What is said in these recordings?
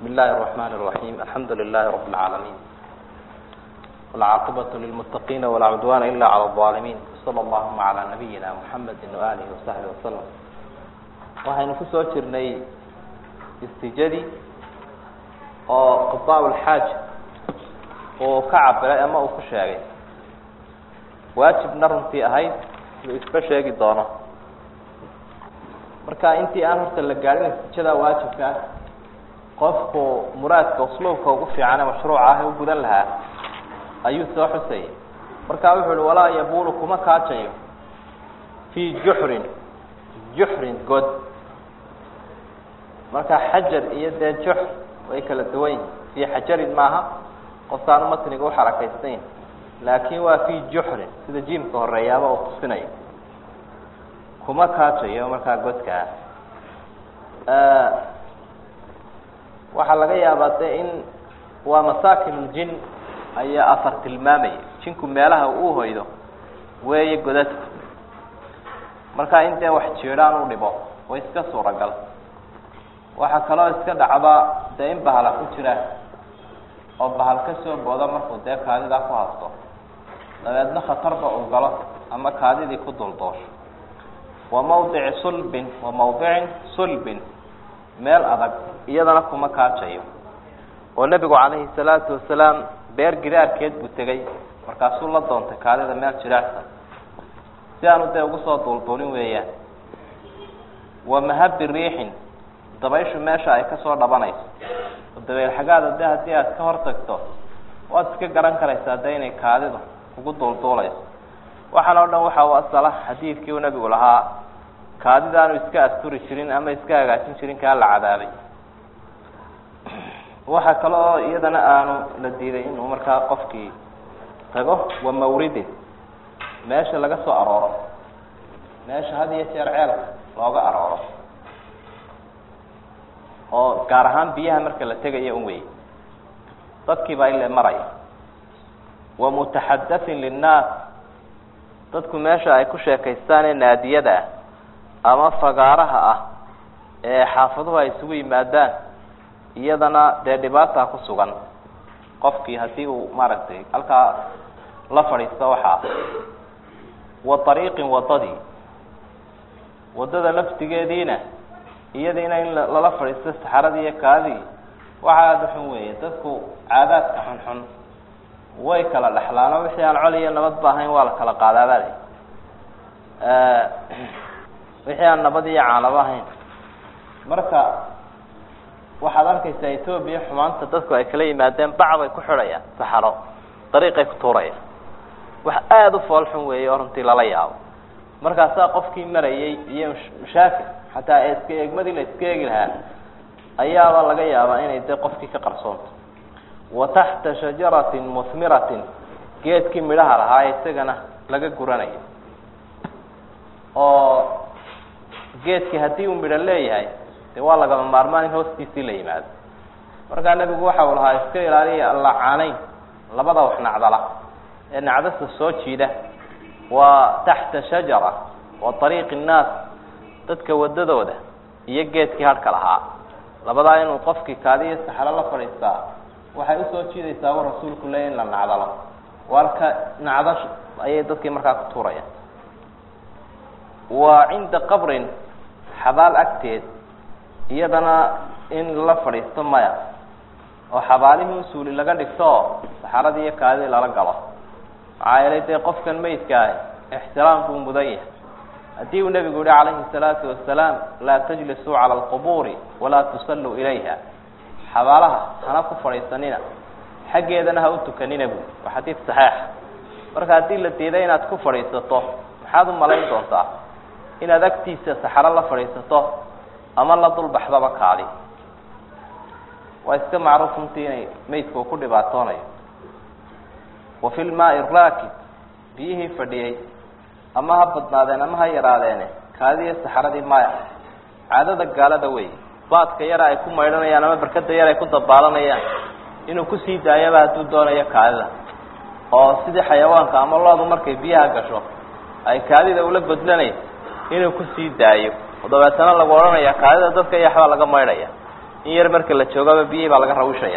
بسم الله الرحمن الرحيم الحمد لله رب العالمين والعاقبة للمتقين ولا عدوان إلا على الظالمين صلى اللهم على نبينا محمد وآله وصحبه وسلم waxaynu ku soo jirnay istijadii oo qadaa ulxaaj uu ka cabiray ama uu ku sheegay waajibna runtii ahayd uu isba sheegi doono marka intii aan horta la gaadhin istijada waajibka ah qofku muraadka usluubka ugu fiican ee mashruuca ah ee u gudan lahaa ayuu soo xusayay marka wuxu uhi walaa yabulu kuma kaajayo fii juxrin juxrin god marka xajar iyo dee jux way kala duwan yihin fii xajarin maaha qofkaanu matniga uxarakaystayn laakin waa fii juxrin sida jiimka horeeyaaba uu tusinayo kuma kaajayo markaa godkaa waxaa laga yaabaa de in waa masaakin ljin ayaa afar tilmaamaya jinku meelaha uu hoydo weeye godadku marka in dee wax jiidhaan u dhibo way iska suuragal waxaa kaloo iska dhacda dee in bahala ku jira oo bahal ka soo boodo markuu dee kaadidaa ku hasto dabeedna khatarba uu galo ama kaadidii ku duldoosho wa mawdici sulbin wa mawdicin sulbin meel adag iyadana kuma kaajayo oo nebigu calayhi salaatu wasalaam beer gidaarkeed buu tegey markaasuu la doontay kaadida meel jiraacsan si aanu dee ugu soo duulduulin weeyaan wa mahabi riixin dabayshu meesha ay kasoo dhabanayso oo dabeyl xagaada de haddii aad ka hor tagto waad iska garan karaysaa de inay kaadidu kugu duulduulayso waxaan oo dhan waxa u asala xadiidkii uu nebigu lahaa kaadidaanu iska asturi jirin ama iska hagaajin jirin kaa la cadaabay waxaa kale oo iyadana aanu la diiday inuu markaa qofkii tago wa mawridin meesha laga soo arooro meesha had iyo jeer ceelka looga arooro oo gaar ahaan biyaha marka la tegayo un wey dadkii baa ile maraya wa mutaxadatin linnaas dadku meesha ay ku sheekaystaan ee naadiyada ah ama fagaaraha ah ee xaafaduhu ay isugu yimaadaan iyadana dee dhibaataa ku sugan qofkii haddii uu maaragtay halkaa la fadhiisto waxaa wa ariiqin wadadii wadada laftigeediina iyadiina in lala fadhiisto saxaradii iyo kaadii waxa aada xun weeye dadku caadaadka xunxun way kala dhexlaano wixii aan col iyo nabad ba ahayn waa la kala qaadaabale wixii aan nabad iyo caalaba ahayn marka waxaad arkaysaa etoobiya xumaanta dadku ay kala yimaadeen bacbay ku xidhayaan saxaro dariiqay ku tuurayaan wax aada u fool xun weeye oo runtii lala yaabo markaasaa qofkii marayay iyo mashaakil xataa iska eegmadii la iska eegi lahaa ayaaba laga yaabaa inay de qofkii ka qarsoonto wa taxta shajaratin muhmiratin geedkii midhaha lahaa isagana laga guranayo oo geedkii haddii uu midho leeyahay de waa lagama maarmaan in hoostiisii la yimaado markaa nebigu waxa uu lahaa iska ilaaliya allacaaneyn labada wax nacdala ee nacdasta soo jiida waa taxta shajara wa ariiqi innaas dadka wadadooda iyo geedkii hadhka lahaa labadaa inuu qofkii kaadiyo saxaro la fadhiistaa waxay usoo jiidaysaa u rasuulku leeya in la nacdalo warka nacdash ayay dadkii markaa ku tuurayaan wa cinda qabrin xabaal agteed iyadana in la fadhiisto maya oo xabaalihii un suuli laga dhigto oo saxaradii iyo kaadidii lala galo maxaa yeelay dee qofkan meydka ah ixtiraam buu mudan yahay haddii uu nebigu yihi calayhi salaatu wasalaam laa tajlisuu cala alqubuuri walaa tusalluu ilayha xabaalaha hana ku fadhiisanina xaggeedana ha u tukanina bu waa xadiid saxiixa marka haddii la diiday inaad ku fadhiisato maxaad u malayn doontaa inaad agtiisa saxaro la fadhiisato ama la dulbaxdaba kaadi waa iska macruuf runtii inay meydka uu ku dhibaatoonayo wa fi lmaai raakib biyihii fadhiyey ama ha badnaadeen ama ha yaraadeene kaadiiyo saxaradii maya caadada gaalada wey baadka yara ay ku maydhanayaan ama barkada yar ay ku dabaalanayaan inuu kusii daayaba hadduu doonayo kaadida oo sidii xayawaanka ama loodu markay biyaha gasho ay kaadida ula godlanayso inuu kusii daayo oo dabeetana lagu odhanaya kaadida dadka iyo waxbaa laga maydhaya in yar marka la joogaba biyihii baa laga rawishaya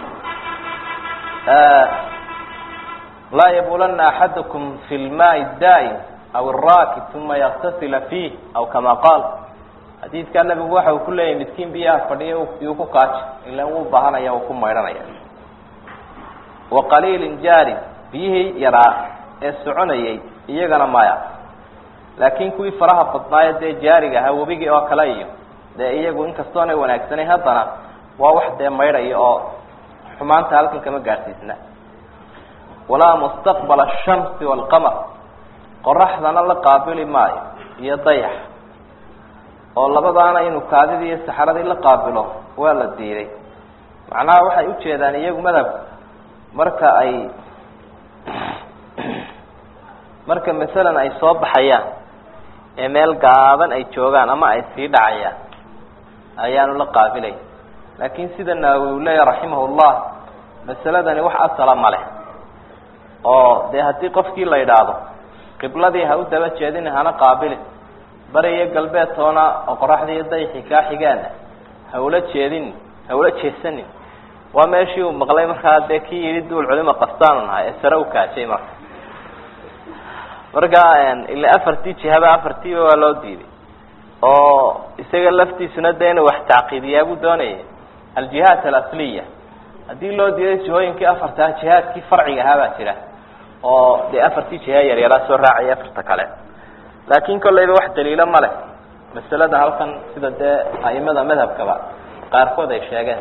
laa yabulana axadukum fi lmaai daa'im aw araakib uma yaktasila fiih aw kama qaal xadiidkaa nabigu waxa uu ku leeyahay midkiin biyaha fadhiya yuu ku kaaji ila wuu baahanaya uu ku maydhanaya wa qaliilin jaarin biyihii yaraa ee soconayay iyagana maya laakiin kuwii faraha badnaayo dee jaariga ahaa webigii oo kale iyo dee iyagu inkastoonay wanaagsanayn haddana waa wax dee maydhaya oo xumaanta halkan kama gaadhsiisna walaa mustaqbala ashamsi waalqamar qoraxdana la qaabili maayo iyo dayax oo labadaana inuu kaadidii iyo saxaradii la qaabilo waa la diiday macnaha waxay ujeedaan iyagu madhabka marka ay marka masalan ay soo baxayaan ee meel gaaban ay joogaan ama ay sii dhacayaan ayaanu la qaabilay laakiin sida naawi uu leeyahy raximahullah masaladani wax asala ma leh oo dee haddii qofkii la idhaahdo qibladii ha u daba jeedin hana qaabilin bari iyo galbeed toona oo qoraxdii iyo dayxii kaa xigaana ha ula jeedin ha ula jeesanin waa meeshii uu maqlay markaa dee kii yidhi duul culima qastaanu nahay ee sare u kaajay marka marka ila afartii jihaba afartiiba waa loo diiday oo isaga laftiisuna dee inuu wax tacqiidiyaa buu doonayay aljihaat alasliya haddii loo diiday jihooyinkii afartaa jihaadkii farciga ahaa baa jira oo dee afartii jiha yaryaraa soo raacaya afarta kale laakin kollayba wax daliilo ma leh masalada halkan sida dee a'imada madhabkaba qaarkood ay sheegeen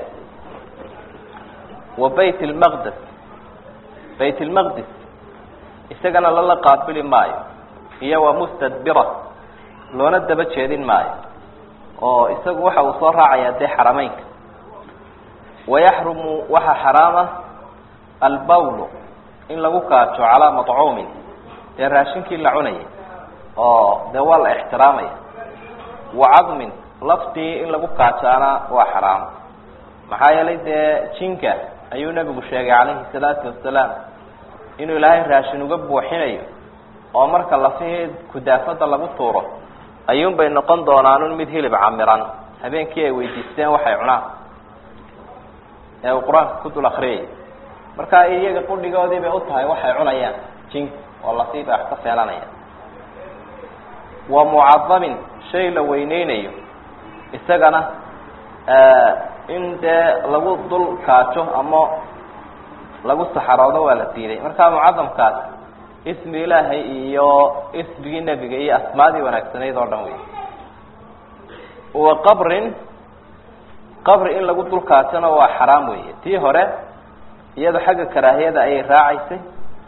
wa bayt lmaqdes bayt lmaqdis isagana lala qaabili maayo iyo wa mustadbira loona daba jeedin maayo oo isagu waxa uu soo raacayaa dee xarameynka wayaxrumu waxaa xaraama albawlu in lagu kaajo calaa maطcuumin dee raashinkii la cunayay oo dee waa la ixtiraamaya wa cadmin laftii in lagu kaajaana waa xaraam maxaa yeelay dee jinka ayuu nebigu sheegay calayhi salaatu wasalaam inuu ilaahay raashin uga buuxinayo oo marka lafihii kudaafada lagu tuuro ayuun bay noqon doonaanun mid hilib camiran habeenkii ay weydiisteen waxay cunaan ee uu qur-aanka ku dul akriyay marka iyaga qudhigoodii bay u tahay waxay cunayaan jink oo lafii bay wax ka feelanayaan wa mucadamin shay la weyneynayo isagana in dee lagu dul kaajo ama lagu saxaroodo waa la diiday marka mucadamkaas ismi ilaahay iyo ismigii nebiga iyo asmaadii wanaagsanayd oo dhan wey wa qabrin qabri in lagu dul kaajona waa xaraam weeye tii hore iyado xagga karaahiyada ayay raacaysay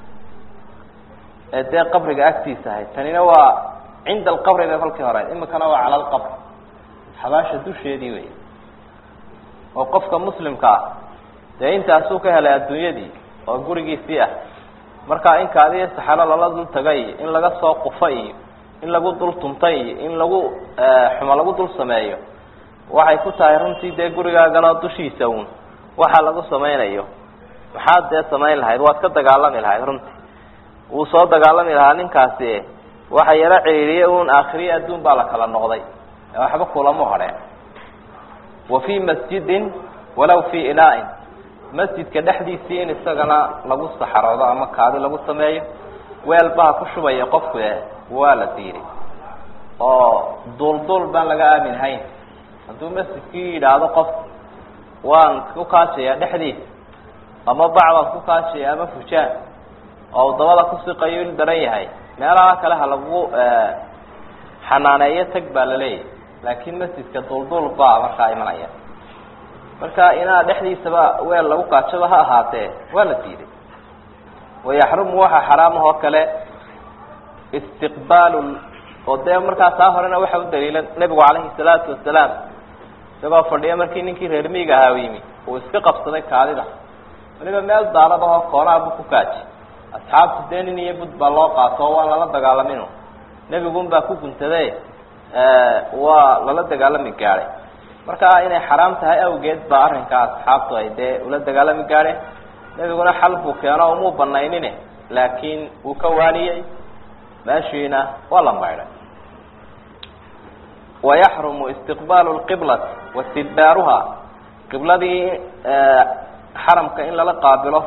ee dee qabriga agtiisa ahayd tanina waa cinda alqabri bay kolkii horeyd imikana waa cala alqabr xabaasha dusheedii wey oo qofka muslimka ah dee intaasuu ka helay adduunyadii oo gurigiisii ah marka in kaadiyo saxalo lala dul taga iyo in laga soo qufa iyo in lagu dul tuntay iyo in lagu xumo lagu dul sameeyo waxay ku tahay runtii dee gurigaagana dushiisa uun waxa lagu samaynayo maxaad dee samayn lahayd waad ka dagaalami lahayd runtii wuu soo dagaalami lahaa ninkaasi waxa yaro ciriiriye un aakhiriye adduun baa la kala noqday waxba kulamo hadheen wa fii masjidin walaw fii inaa-in masjidka dhexdiisii in isagana lagu saxaroodo ama kaadi lagu sameeyo weel baha ku shubaya qofku e waa la diiday oo duulduul baan laga aaminhayn hadduu masjidkii yidhaahdo qof waan ku kaajaya dhexdiisa ama bacbaan ku kaajaya ama fujaan oo u dabada kusiqayo il daran yahay meelaha kale ha lagu xanaaneeyo tag baa la leeyahay laakiin masjidka duulduul baa markaa imanaya marka inaa dhexdiisaba weel lagu kaajaba ha ahaatee waa la diiday wayaxrumu waxaa xaraamah oo kale istiqbaalu oo dee markaa taa horena waxa u daliila nebigu calayhi salaatu wasalaam isagoo fadhiya markii ninkii reer miiga ahaa u yimi uu iska qabsaday kaadida waliba meel daalad ahoo koonaha buu ku kaaji asxaabtu dee nin iyo bud baa loo qaato oo waan lala dagaalamin nebigun baa ku guntade waa lala dagaalami gaadhay marka inay xaraam tahay awgeed baa arrinkaa asxaabtu ay dee ula dagaalami gaadheen nebiguna xal buu keeno umuu banaynine laakiin wuu ka waaniyey meeshiina waa la maydhay wayaxrumu istiqbaalu lqiblati wastidbaaruha qibladii xaramka in lala qaabilo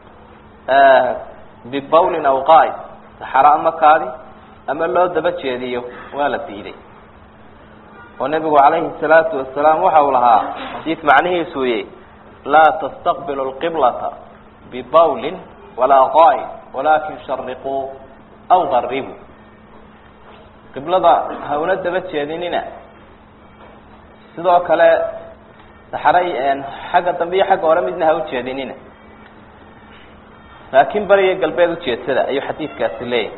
bibawlin aw qaa'id saxaro ama kaadi ama loo daba jeediyo waa la diiday oo nebigu calayhi salaatu wasalaam waxa uu lahaa xadiid macnihiisu ye laa tastaqbilu lqiblata bibawlin walaa qaa'id walaakin shariquu aw qaribuu qiblada ha una daba jeedinina sidoo kale saxaray xagga dambe iyo xagga hore midna ha ujeedinina laakiin bariyo galbeed ujeedsada ayuu xadiidkaasi leeyahay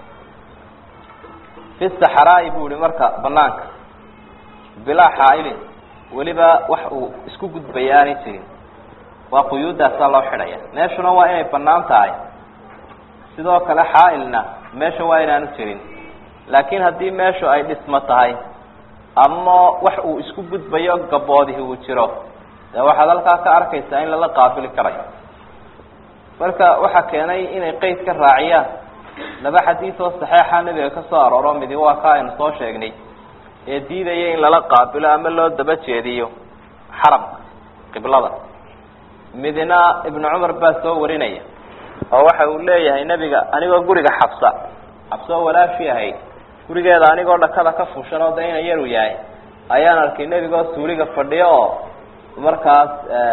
fi saxaraai buu ihi marka banaanka bilaa xaailin weliba wax uu isku gudbaya aanay jirin waa quyuuddaasaa loo xidhaya meeshuna waa inay banaan tahay sidoo kale xaailna meesha waa inaanu jirin laakiin haddii meeshu ay dhismo tahay ama wax uu isku gudbayo gaboodihi uu jiro dee waxaad halkaa ka arkaysaa in lala qaabili karayo marka waxaa keenay inay qeyd ka raaciyaan laba xadiid oo saxeixa nebiga ka soo arooro midi waa ka aynu soo sheegnay ee diidaya in lala qaabilo ama loo daba jeediyo xaramka qiblada midna ibnu cumar baa soo warinaya oo waxa uu leeyahay nebiga anigoo guriga xabsa xabsoo walaashii ahayd gurigeeda anigoo dhakada ka fushan oo dayna yaru yahay ayaan arkay nebigoo suuliga fadhiyo oo markaas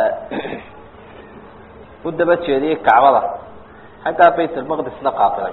u daba jeediyey kacbada xaggaa bayt almaqdisna qaabilay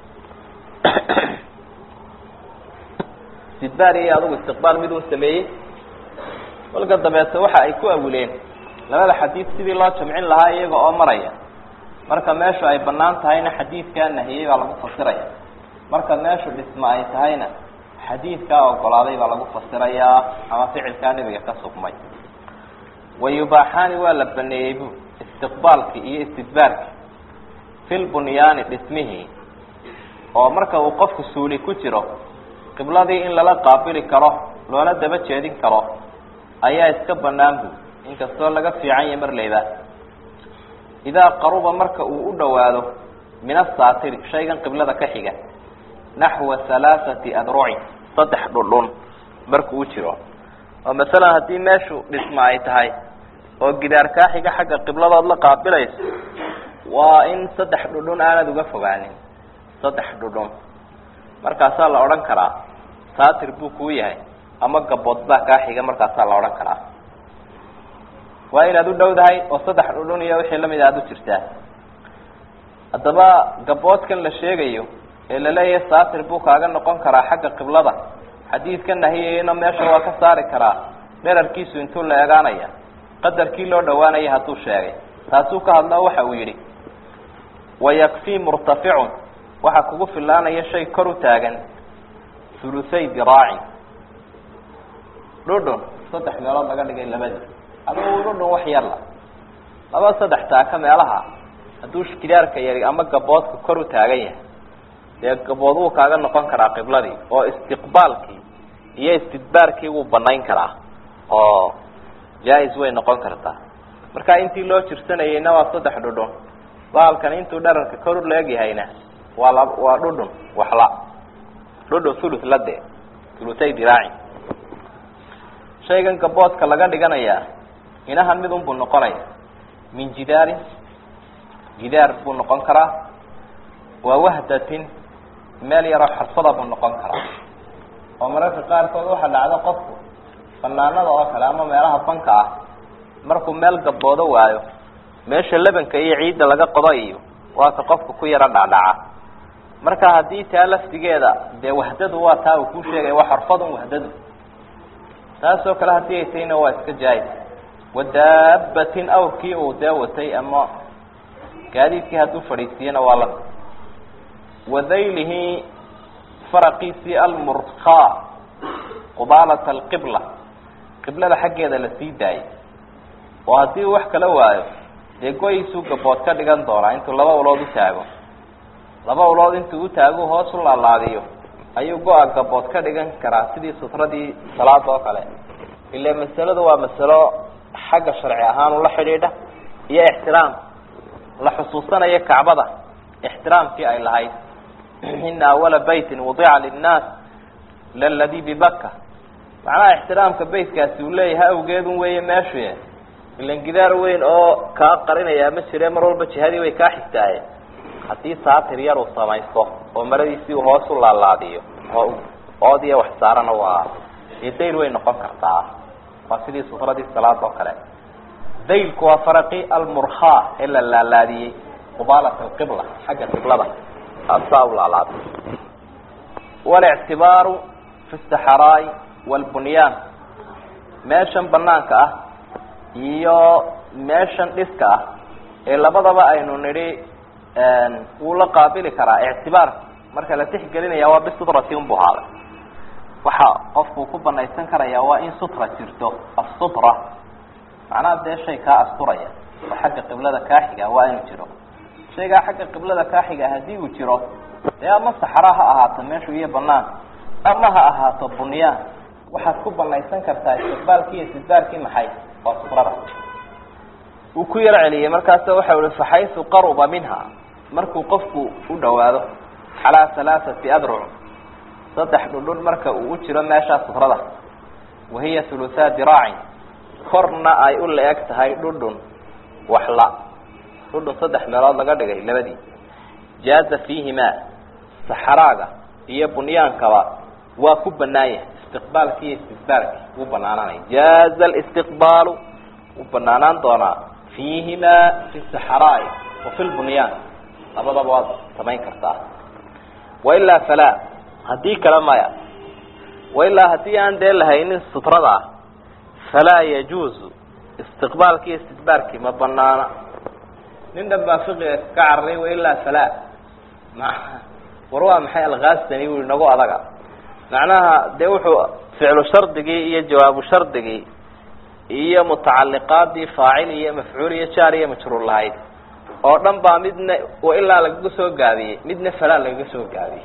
istidbaar iyo adugu istiqbaal mid uu sameeyey kolka dabeete waxa ay ku awileen labada xadiid sidii loo jamcin lahaa iyaga oo maraya marka meeshu ay banaan tahayna xadiidkaa nahiyey baa lagu fasiraya marka meeshu dhisma ay tahayna xadiidkaa ogolaaday baa lagu fasirayaa ama ficilkaa nebiga ka sugmay wayubaaxaani waa la baneeyey bu istiqbaalki iyo istidbaarki fil bunyaani dhismihii oo marka uu qofku suuli ku jiro qibladii in lala qaabili karo loola daba jeedin karo ayaa iska banaan bu inkastoo laga fiican yahay marleyba idaa qaruba marka uu u dhowaado min asaatiri shaygan qiblada ka xiga naxwa halaathati adrucin saddex dhundhun markuu u jiro oo masalan haddii meeshu dhisma ay tahay oo gidaar kaa xiga xagga qibladood la qaabilayso waa in saddex dhudhun aanad uga fogaanin saddex dhudhun markaasaa la odhan karaa saatir buu kuu yahay ama gabood baa kaa xiga markaasaa la odhan karaa waa inaad u dhowdahay oo saddex dhudhun iyo wixii lamid aada u jirtaa haddaba gaboodkan la sheegayo ee laleeyahay saatir buu kaaga noqon karaa xagga qiblada xadiidka nahiyayna meesha waa ka saari karaa dherarkiisu intuu la eegaanaya qadarkii loo dhawaanaya hadduu sheegay taasuu ka hadlao waxa uu yidhi wayakfii murtaficun waxaa kugu filaanaya shay kor u taagan hulusay diraacin dhudhun saddex meelood laga dhigay labadii aduu dhudhun wax yarla laba saddex taaka meelaha hadduu gidaarka yari ama gaboodka kor u taagan yahay dee gabood wuu kaaga noqon karaa qibladii oo istiqbaalkii iyo istidbaarkii wuu banayn karaa oo jaa-is way noqon kartaa marka intii loo jirsanayeyna waa saddex dhudhun baalkan intuu dherarka kor u leegyahayna waa la waa dhudhun waxla dhudhun thuluth la dee thuluthay diraaci shaygan gaboodka laga dhiganayaa inahan mid unbuu noqonaya min jidaarin jidaar buu noqon karaa waa wahdatin meel yaroo xarsada buu noqon karaa oo mararka qaarkood waxaa dhacdo qofku banaanada oo kale ama meelaha banka ah markuu meel gaboodo waayo meesha lebanka iyo ciidda laga qodo iyo waa ka qofka ku yaro dhacdhaca marka haddii taa laftigeeda dee wahdadu waa taa uu kuu sheegaya waa xarfadun wahdadu taasoo kale haddii ay tahayna waa iska jaayis wadaabatin awrkii uu dee watay ama gaadiidkii hadduu fadhiisiyana waa la wadaylihi faraqiisii almurkaa qubaalata alqibla qiblada xaggeeda la sii daayay oo haddii uu wax kala waayo dee go-iisuu gabood ka dhigan doonaa intuu laba ulood u taago laba ulood intuu u taago hoos u laalaadiyo ayuu go-a gabood ka dhigan karaa sidii sutradii salaada oo kale ile masaladu waa masalo xagga sharci ahaan ula xidhiidha iyo ixtiraam la xusuusanayo kacbada ixtiraamkii ay lahayd ina awala baytin wadica linnaas laladi bibaka macnaha ixtiraamka beytkaasi uu leeyahay awgeedun weeye meeshu ilan gidaar weyn oo kaa qarinayaa ma jire mar walba jihadii way kaa xigtaaye haddii saatir yar uu samaysto oo maradiisii uu hoos u laalaadiyo oo oodiya wax saarana waa dee dayl way noqon kartaa waa sidii sufradii salaada oo kale daylku waa faraqi almurkhaa ee la laalaadiyey qubaalat alqibla xagga qiblada asaa u laalaadiy walictibaaru fi saxaraai walbunyaan meeshan banaanka ah iyo meeshan dhiska ah ee labadaba aynu nidhi wuu la qaabili karaa ictibaar marka la tixgelinaya waa bisutrati unbu haaday waxa qofku ku banaysan karaya waa in sutra jirto asutra macnaha dee shay kaa asturaya oo xagga qiblada kaaxiga waa inuu jiro shaygaa xagga qiblada kaaxiga haddii uu jiro dee ama saxra ha ahaato meeshu iyo banaan ama ha ahaato bunyaan waxaad ku banaysan kartaa istiqbaalkii iyo istidbaarkii maxay waa sutrada uu ku yar celiyey markaasa waxa uhi faxaysu qaruba minha markuu qofku u dhawaado calaa halaaثati adruc saddex dhudhun marka uu u jiro meeshaa sutrada wahiya huluthaa diraacin korna ay u la-eg tahay dhudhun waxla dhudhun saddex meelood laga dhigay labadii jaaza fiihimaa saxaraaga iyo bunyaankaba waa ku banaanya istiqbaalki iyo istidbaarki wuu banaananaya jaaza alistiqbaalu wuu banaanaan doonaa fiihimaa fi saxaraai wa fi lbunyaan labadaba waad samayn kartaa wailaa falaa haddii kale maya wailaa haddii aan dee lahaynin sutrada ah falaa yajuuzu istiqbaalki iyo istidbaarkii ma banaana nin dhan baa fiqiga ka cararay wailaa falaa ma war waa maxay alkhaastani ui nagu adaga macnaha dee wuxuu ficlu shardigii iyo jawaabu shardigii iyo mutacaliqaadii faacil iyo mafcuul iyo jaar iyo majruur lahayd oo dhan baa midna ilaa lagaga soo gaabiyey midna falaa lagaga soo gaabiyey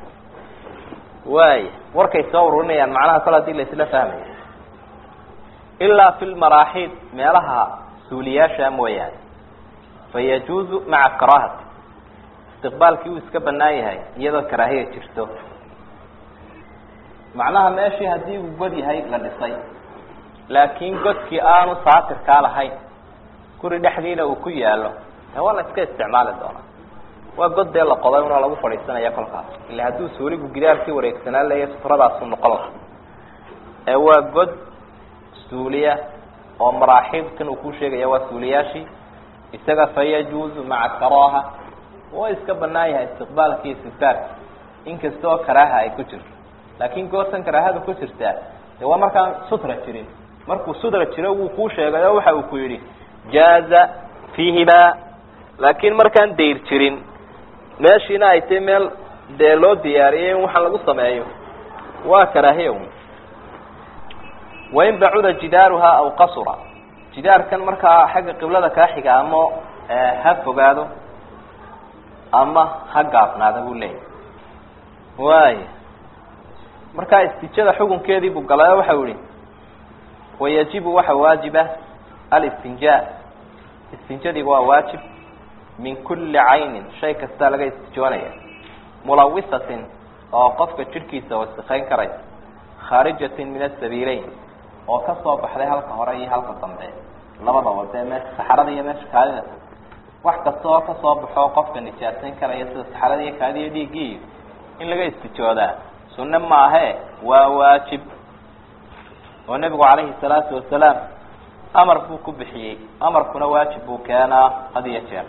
waaya warkay soo ururinayaan macnaha kol hadii la isla fahmaya ilaa fi lmaraaxiid meelaha suuliyaasha mooyaane fayajuuzu maca karaahati istiqbaalkii uu iska banaan yahay iyadoo karaahiya jirto macnaha meeshii haddii uu god yahay la dhisay laakiin godkii aanu saatirkaa lahayn guri dhexdiina uu ku yaalo de waa la iska isticmaali doonaa waa god dee la qoday una lagu fadhiisanaya kolkaas ila hadduu suuligu gidaarkii wareegsanaan leeya sutradaasuu noqon laha ee waa god suuliya oo maraaxiibkan uu ku sheegaya waa suuliyaashii isaga fayajuuzu maca karaaha waa iska banaan yahay istiqbaalkii istidbaarki inkasta oo karaaha ay ku jirto laakin goortan karaahada ku jirtaa de waa markaan sutra jirin markuu sutra jiro wuu kuu sheegay oo waxa uu ku yidhi jaaza fiihimaa laakiin markaan dayr jirin meeshiina ay tahay meel dee loo diyaariyey in waxaan lagu sameeyo waa karaahiya un wain bacuda jidaaruhaa aw qasura jidaarkan markaa xagga qiblada kaa xiga ama ha fogaado ama ha gaabnaada buu leeyahy waaya markaa istijada xukunkeedii buu galay oo waxau yihi wayajibu waxa waajiba alistinjaa istinjadiga waa waajib min kuli caynin shay kastaa laga istijoonaya mulawisatin oo qofka jidhkiisa wasikayn karaysa khaarijatin min asabiileyn oo kasoo baxday halka hore iyo halka dambe labadaba dee meesha saxarada iyo meesha kaadida wax kasta oo kasoo baxo qofka nijaasayn karaya sida saxarada iyo kaadi iyo dhiiggii in laga istijoodaa sunne maahe waa waajib oo nebigu calayhi salaatu wasalaam amar buu ku bixiyey amarkuna waajib buu keenaa had iyo jeer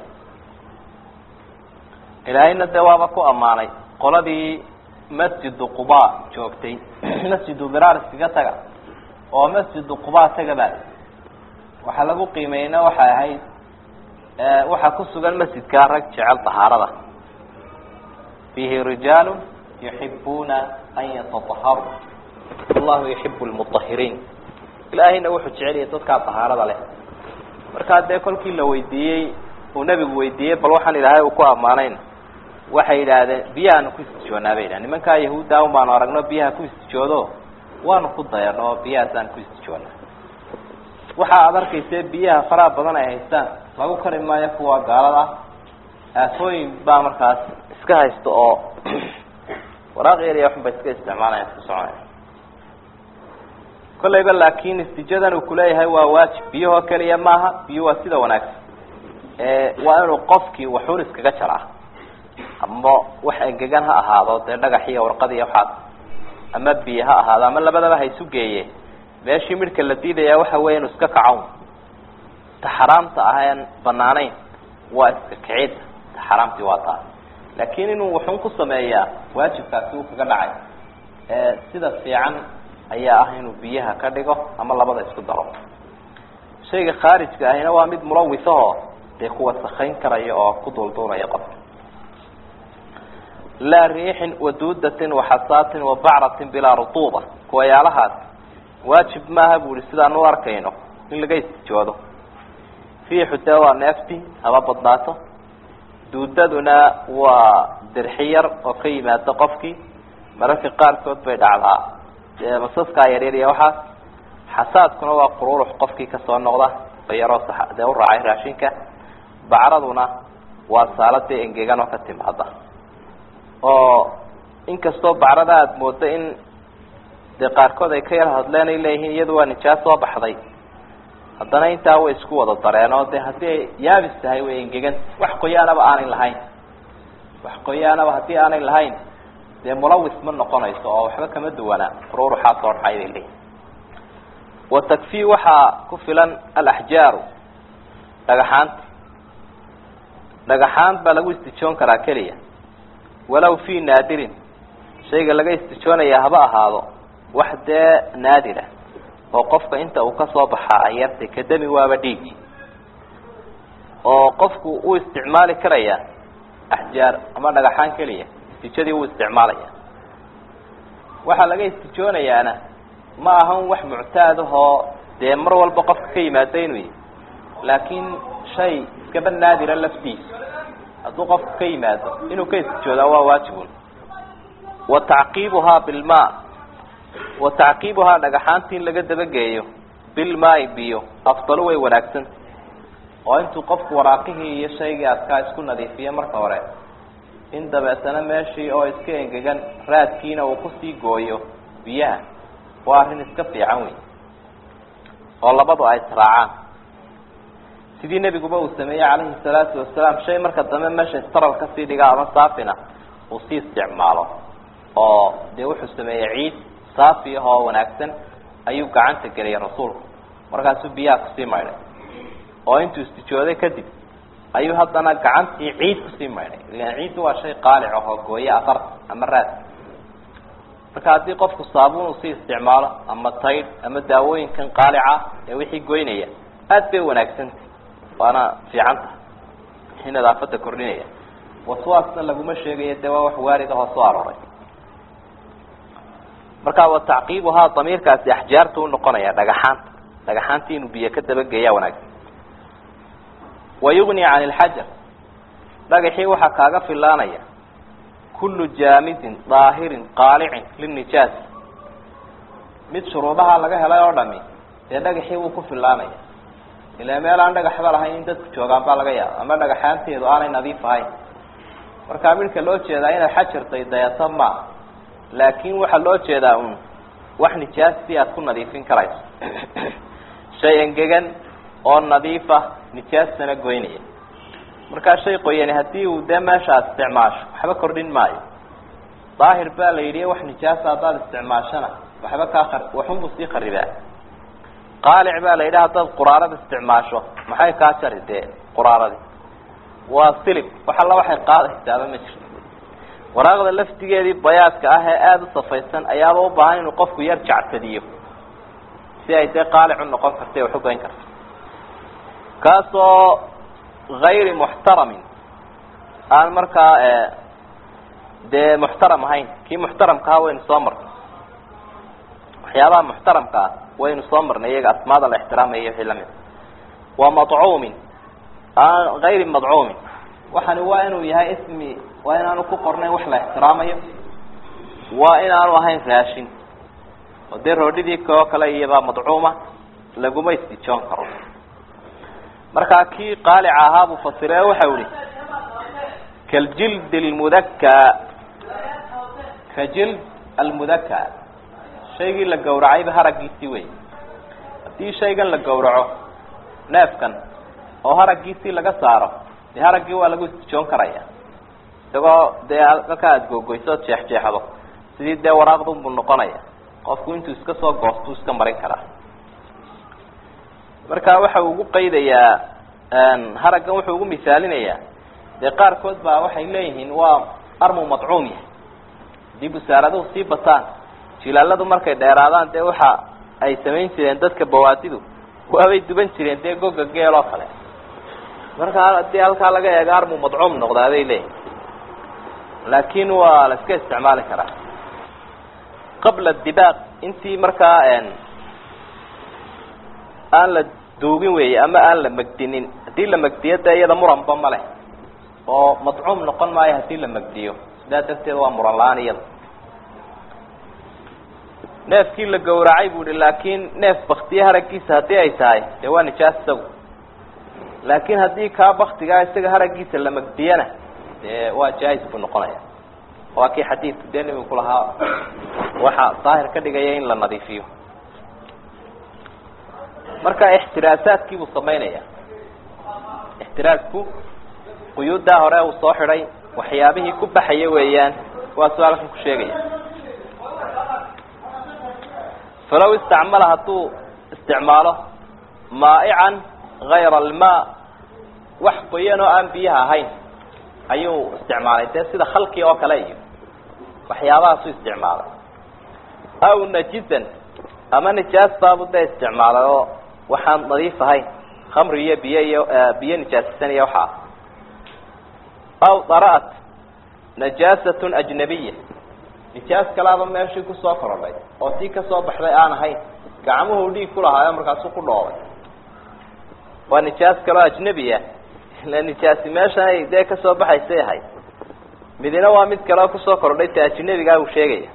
ilaahayna dee waaba ku ammaanay qoladii masjidu quba joogtay masjidu biraar iskaga taga oo masjidu quba taga baa waxaa lagu qiimeeyeyna waxay ahayd waxaa ku sugan masjidkaa rag jecel tahaarada fiihi rijaalu yuxibuuna an yatataharuu wallahu yuxibu lmutahiriin ilaahayna wuxuu jeceliyay dadkaa tahaarada leh markaa dee kolkii la weydiiyey uu nebigu weydiiyey bal waxaan ilaahay uu ku ammaanayn waxay yidhaahdeen biyahaanu ku istijoonaa bay yidhaha nimankaa yahuudda un baanu aragno biyaha ku istijoodo waanu ku dayano oo biyahaasaan ku istijoonaa waxa aad arkayse biyaha faraha badan ay haystaan lagu kari maayo kuwa gaalada aafooyin baa markaas iska haysta oo waraaq yar iyo waxun bay iska isticmaalaya iska soconaya kollayba laakin istijadan uu kuleeyahay waa waajib biyahoo keliya maaha biyo waa sida wanaagsan waa inuu qofkii waxuun iskaga jaraa ama wax engegan ha ahaado dee dhagax iyo warqad iyo waxaas ama biyo ha ahaado ama labadaba ha isu geeye meeshii midhka la diidaya waxa weya inuu iska kacown ta xaraamta aheen banaanayn waa iska kicid ta xaraamtii waa taas laakin inuu waxun ku sameeyaa waajibkaasi uu kaga dhacay sida fiican ayaa ah inuu biyaha ka dhigo ama labada isku daro shayga khaarijka ahina waa mid mulawisaho dee kuwa sakayn karaya oo ku duulduulaya qofka laa riixin waduudatin waxasaatin wabacratin bilaa rutuuba kuwayaalahaas waajib maaha bu ihi sidaan u arkayno in laga istijoodo riixu dee waa neefti haba badnaato duudaduna waa dirxi yar oo ka yimaado qofkii mararka qaarkood bay dhacdaa dee masaskaa yaryar iyo waxaas xasaadkuna waa qururux qofkii kasoo noqda oo yaroo sa dee u raacay raashinka bacraduna waa saaladii engegan oo ka timaada oo inkastoo bacrada aada moodo in dee qaarkood ay ka yar hadleen ay leeyihiin iyadu waa nijaas soo baxday haddana intaa way isku wada dareen oo de haddii ay yaabis tahay way engegan wax qoyaanaba aanay lahayn wax qoyaanaba haddii aanay lahayn dee mulawis ma noqonayso oo waxba kama duwanaa qururuxaa soo dhaxay bay leeyihin wa takfi waxaa ku filan alaxjaaru dhagaxaanta dhagaxaan baa lagu istijoon karaa keliya walow fi naadirin shayga laga istijoonayaa haba ahaado wax dee naadira oo qofka inta uu kasoo baxaa ay yartay kadami waaba dhiigi oo qofku uu isticmaali karaya axjaar ama dhagaxaan keliya istijadii wuu isticmaalaya waxaa laga istijoonayaana ma ahan wax muctaad ahoo dee mar walba qofka ka yimaado inuu yihi laakiin shay iskaba naadira laftiisa hadduu qofku ka yimaado inuu ka istijoodaa waa waajibun wa tacqiibuhaa bilma wa tacqiibuhaa dhagaxaanti in laga dabageeyo bilmaai biyo afdalu way wanaagsanta oo intuu qofku waraaqihii iyo shaygii adkaa isku nadiifiyo marka hore in dabeetana meeshii oo iska engegan raadkiina uu kusii gooyo biyaha waa arrin iska fiican wey oo labadu ay israacaan sidii nebiguba uu sameeyey calayhi salaatu wasalaam shay marka dambe meesha istaral kasii dhiga ama saafina uu sii isticmaalo oo dee wuxuu sameeyey ciid saafi ah oo wanaagsan ayuu gacanta geliyay rasuulku markaasuu biyaha kusii maydhay oo intuu istijooday kadib ayuu haddana gacantii ciid kusii maydhay ilan ciiddu waa shay qaalic ah oo gooye afarta ama raad marka haddii qofku saabuun uu sii isticmaalo ama taydh ama daawooyinkan qaalica ee wixii goynaya aada bay wanaagsantah waana fiican tahay wixii nadaafada kordhinaya waswaasna laguma sheegayo dee waa wax waarid ahoo soo arooray marka wa tacqiibuhaa damiirkaasi axjaarta unoqonaya dhagaxaanta dhagaxaantii inuu biyo ka dabageeyaa wanaagsan wa yugni can ilxajar dhagaxii waxaa kaaga filaanaya kullu jaamidin daahirin qaalicin linijaas mid shuruudaha laga helay oo dhami dee dhagaxii wuu ku filaanaya ilaa meel aan dhagaxba lahayn in dadku joogaan baa laga yaaba ama dhagaxaanteedu aanay nadiif ahayn markaa midka loo jeedaa inaad xajartay dayato ma laakin waxaa loo jeedaa un wax nijaastii aad ku nadiifin karayso shay engegan oo nadiifa nijaastana goynaya markaa shay qoyani haddii uu dee meesha ad isticmaasho waxba kordhin maayo daahir baa la yidhi wax nijaasa haddaad isticmaashana waxba kaa a waxunbuu sii kharibaa qaalic baa la yidhi haddaad quraarada isticmaasho maxay kaa jari dee quraaradii waa silib wax alla waxay qaadaysaaba ma jirto waraaqda laftigeedii bayaadka ah ee aada u safaysan ayaaba u baahan inuu qofku yar jactadiyo si ay dee qaalic u noqon karta wax u goyn karto kaasoo hayri muxtaramin aan markaa dee muxtaram ahayn kii muxtaramkaha waynu soo marnay waxyaabaha muxtaramka ah waynu soo marnay iyaga asmaada la ixtiraamaya wixii lamid wa madcuumin aan hayri madcuumin waxani waa inuu yahay ismi waa inaanu ku qornayn wax la ixtiraamayo waa inaanu ahayn raashin oo dee roodhidii oo kale iyobaa madcuuma laguma istijoon karo markaa kii qaalica ahaa buu fasire waxau ihi kaljild lmudaka ka jild almudaka shaygii la gawracayba haraggiisii wey haddii shaygan la gawraco neefkan oo haraggiisii laga saaro dee haraggii waa lagu istijoon karaya isagoo dee halkaa aada googoyso ood jeexjeexdo sidii dee waraaqdunbuu noqonaya qofku intuu iska soo goostuu iska marin karaa marka waxa uu ugu qaydayaa haraggan wuxuu ugu misaalinayaa dee qaarkood baa waxay leeyihiin waa armu madcuum yahay haddii busaaraduhu sii bataan jilaaladu markay dheeraadaan dee waxa ay samayn jireen dadka bawaadidu waabay duban jireen dee goga geel oo kale marka haddii halkaa laga eego armu madcuum noqdaa bay leeyihin laakin waa la iska isticmaali karaa qabla dibaaq intii markaa aan la duugin weeye ama aan la megdinin haddii la megdiyo dee iyada muranba ma leh oo madcuum noqon maayo haddii la megdiyo sidaa darteed waa muran la-aan iyada neefkii la gawracay bu ihi laakin neef baktiye haraggiisa haddii ay tahay dee waa nijaas isagu laakin haddii kaa baktigaa isaga haraggiisa la megdiyana dee waa jaa-is buu noqonaya waa kii xadiidku dee nimanku lahaa waxa daahir ka dhigaya in la nadiifiyo marka ixtiraasaadkii buu samaynaya ixtiraasku quyuuddaa hore uu soo xidhay waxyaabihii ku baxaya weeyaan waa su halkan ku sheegaya falaw istacmala hadduu isticmaalo maa'ican gayra almaa wax qoyan oo aan biyaha ahayn ayuu isticmaalay dee sida khalki oo kale iyo waxyaabahaasu isticmaalay aw najisan ama nijaas baabu dee isticmaalay oo waxaan nadiif ahayn khamri iyo biyo iyo biyo nijaasisan iyo waxaa aw dara'at najaasatun ajnabiya nijaas kalaaba meeshii kusoo korodhay oo tii kasoo baxday aan ahayn gacmuhu dhiig ku lahaayo markaasuu ku dhoobay waa nijaas kaloo ajnebi ah ila nijaasi meeshan ay dee kasoo baxaysay ahayd midina waa mid kaleo kusoo kordhay ta ajnebigaa uu sheegaya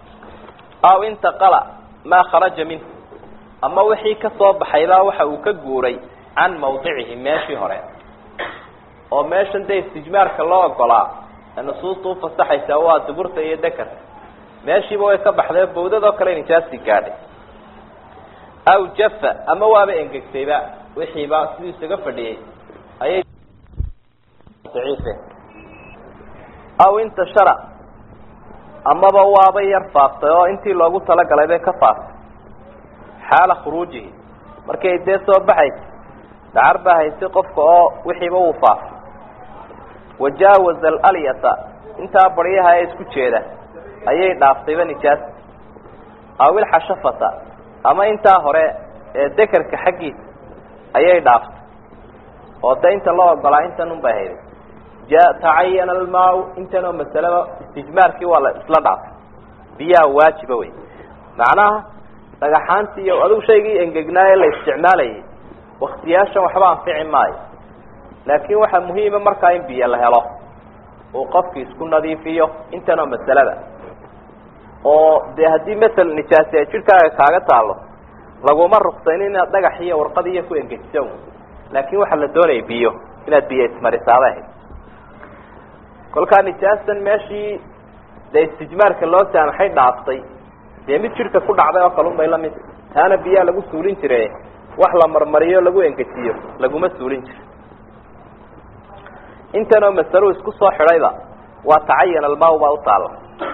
aw intaqala maa kharaja minhu ama wixii kasoo baxaybaa waxa uu ka guuray can mawdicihi meeshii hore oo meeshan dee istijmaarka loo ogolaa ee nusuusta ufasaxaysa waa duburta iyo dekarka meeshiiba way ka baxday bawdadoo kale nijaasi gaadhay aw jafa ama waaba engegtayba wixiiba siduu isaga fadhiyey ayay daciife aw intashara amaba waaba yar faaftay oo intii loogu talagalay bay ka faaftay xaala khuruujihi markay dee soo baxaysa dacar baa haysay qofka oo wixiiba wuu faafay wajaawaza alalyata intaa baryaha ee isku jeeda ayay dhaaftayba nijaas aw ilxashafata ama intaa hore ee dekerka xaggiisa ayay dhaaftay oo de inta loo ogolaa intan un bay hayday ja tacayana almaa intan oo masaleba istijmaarkii waa la isla dhaafay biyaha waajiba wey macnaha dhagaxaantii iyo adigu shaygii engegnaaye la isticmaalayay waktiyaashan waxba anfici maayo laakin waxaa muhiima markaa in biyo la helo uu qofki isku nadiifiyo intan oo masalada oo dee haddii masel nijaasi ay jidhkaaga kaaga taalo laguma ruqsayn inaad dhagax iyo warqad iyo ku engejiso laakin waxaa la doonaya biyo inaad biyo ismarisaaba ahayd kolkaa nijaasan meeshii dee istijmaarka loo saamaxay dhaaftay dee mid jidhka ku dhacday oo kalun bay lamid taana biyaa lagu suulin jire wax la marmariyo lagu engejiyo laguma suulin jiro intanoo masalo isku soo xidhayba waa tacayan almaaw baa u taalla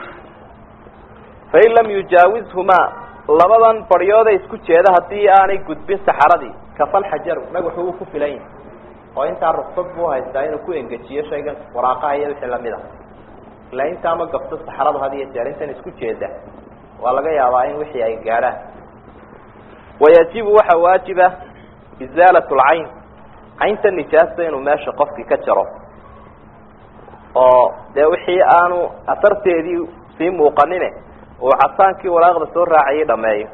fain lam yujaawizhumaa labadan baryooda isku jeeda haddii aanay gudbin saxaradii kafal xajaru dhagaxu uu ku filan yahay oo intaa ruksad buu haystaa inuu ku engejiyo shaygan waraaqaha iyo wixii lamid a ilaa intaa ma gabto saxaradu had iyo jeer intan isku jeeda waa laga yaabaa in wixii ay gaadhaan wayajibu waxaa waajiba izaalat lcayn caynta nijaasta inuu meesha qofkii ka jaro oo dee wixii aanu asarteedii sii muuqanine uu casaankii waraaqda soo raacayay dhameeyo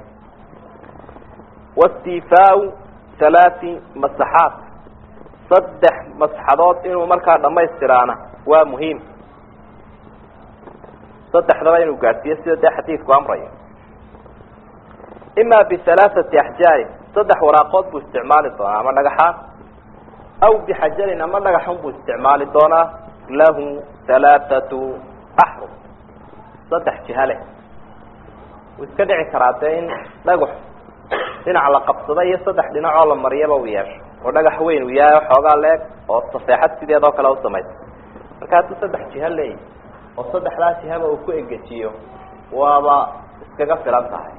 wastifaau halaati masaxaat saddex masxadood inuu markaa dhamaystiraana waa muhiim saddexdaba inuu gaadhsiiyo sida dee xadiidku amrayo ima bihalaaثati axjaarin saddex waraaqood buu isticmaali doonaa ama dhagaxaan aw bixajarin ama dhagaxun buu isticmaali doonaa lahu halaaثatu axrum saddex jiha leh wuu iska dhici karaa dee in dhagax dhinac la qabsado iyo saddex dhinacoo la mariyaba uu yeesho oo dhagax weyn uu yahay xoogaa leeg oo safeexad sideed oo kale u samaysa marka hadduu saddex jiho leeyahy oo saddexdaa jihaba uu ku egejiyo waaba iskaga filan tahay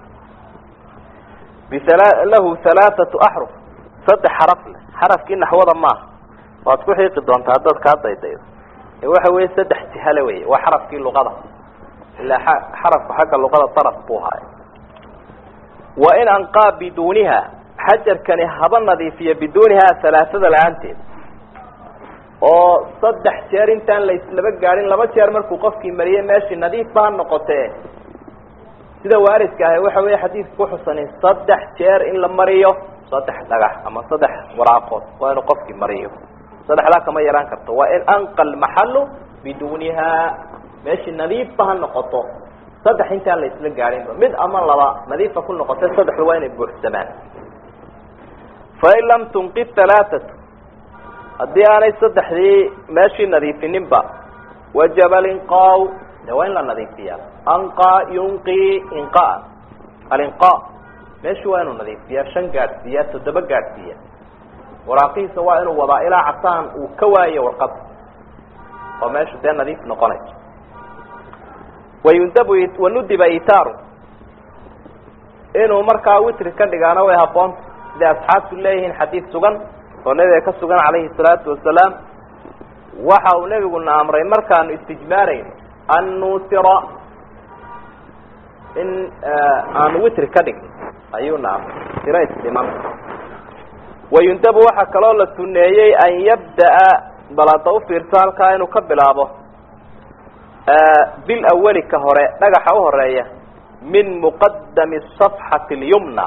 bisala lahu halaathatu axruf saddex xaraf leh xarafkii naxwada maaha waad ku xiiqi doontaa haddaad kaa daydaydo ee waxa weeye saddex jihale wey waa xarafkii luqada ilaa xarafku xagga luqada daraf buu haay wa in anqaa biduuniha xajarkani haba nadiifiya biduuniha halaathada la-aanteed oo saddex jeer intaan laislaba gaadhin laba jeer markuu qofkii mariyey meeshii nadiifba ha noqotee sida waaridka ahi waxa weeye xadiidka kuxusani saddex jeer in la mariyo saddex dhagax ama saddex waraaqood waa inuu qofkii mariyo saddexdaa kama yaraan karto waa in anqa lmaxalu biduuniha meeshii nadiifba ha noqoto saddex intaan la isla gaadhinba mid ama laba nadiifa ku noqotay saddexdu waa inay buuxsamaan fain lam tunqid halaathatu haddii aanay saddexdii meeshii nadiifininba wajaba linqaaw de waa in la nadiifiyaa anqa yunqi inqaa alinqa meeshii waa inuu nadiifiyaa shan gaadhsiiyaa toddoba gaadhsiiya waraaqihiisa waa inuu wadaa ilaa casaan uu ka waayo warqad oo meeshu dee nadiif noqonayso wayundabu wanudiba itaaru inuu markaa witri ka dhigaana way haboonta siday asxaabtu leeyihiin xadiid sugan oo nabiga ka sugan calayhi salaatu wasalaam waxa uu nebiguna amray markaanu istijmaarayno an nuutira in aanu witri ka dhigno ayuuna amray tiro isdhiman wayundabu waxaa kaloo la suneeyey an yabda'a bal hadda ufiirso halkaa inuu ka bilaabo bil awali ka hore dhagaxa u horeeya min muqadami safxati اlyumna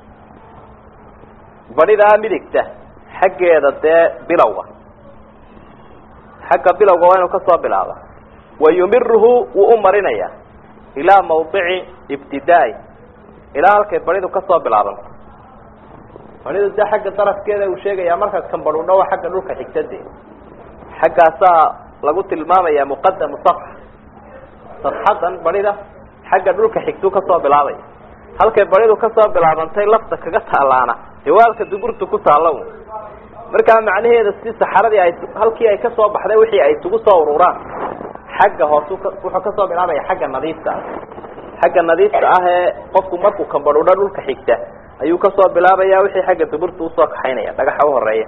badidaa midigta xaggeeda dee bilowga xagga bilowga waa inuu kasoo bilaaba wayumiruhu wuu u marinaya ilaa mawdici ibtidaa-i ilaa halkay badidu kasoo bilaabanto badidu dee xagga darafkeeda uu sheegaya markaad kambadhudho waa xagga dhulka xigtade xaggaasaa lagu tilmaamaya muqadamu safxa safxadan badida xagga dhulka xigtuu kasoo bilaabaya halkay badidu kasoo bilaabantay lafta kaga taalaana dee waa halka duburtu ku taalla un markaa macnaheeda si saxaradii ay halkii ay kasoo baxday wixii ay isugu soo ururaan xagga hoos wuxuu kasoo bilaabaya xagga nadiifta ah xagga nadiifta ah ee qofku markuu kambadhudho dhulka xigta ayuu kasoo bilaabaya wixii xagga duburta usoo kaxaynaya dhagaxa uhoreeya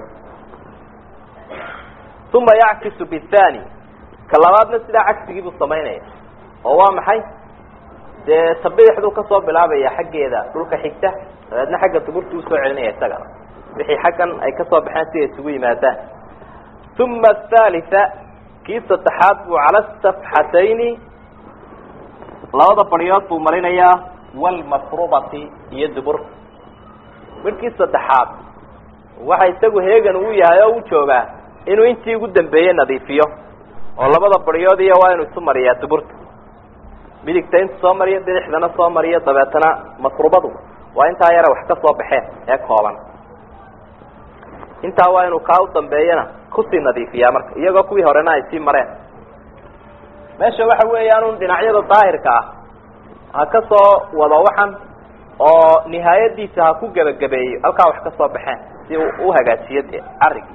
uma yackisu bithani ka labaadna sidaa cagsigiibuu samaynaya oo waa maxay dee tabidixduu kasoo bilaabaya xaggeeda dhulka xigta dabeedna xagga duburta usoo celinaya isagana wixii xaggan ay kasoo baxeen si ay isugu yimaadaan uma athalitha kii saddexaad buu cala safxatayni labada baryood buu marinayaa walmafrubati iyo duburta midkii saddexaad waxa isagu heegan uu yahay oo u joogaa inuu intii ugu dambeeyey nadiifiyo oo labada baryood iyo waa inuu isu mariyaa duburta midigta intu soo mariyo bidixdana soo mariyo dabeetana masrubadu waa intaa yare wax ka soo baxeen ee kooban intaa waa inuu kaa u dambeeyana kusii nadiifiyaa marka iyagoo kuwii horena ay sii mareen meesha waxa weeyaan dhinacyada daahirka ah ha ka soo wado waxan oo nihaayadiisa ha ku gebagabeeyo halkaa wax ka soo baxeen si uu u hagaajiyo dee carigii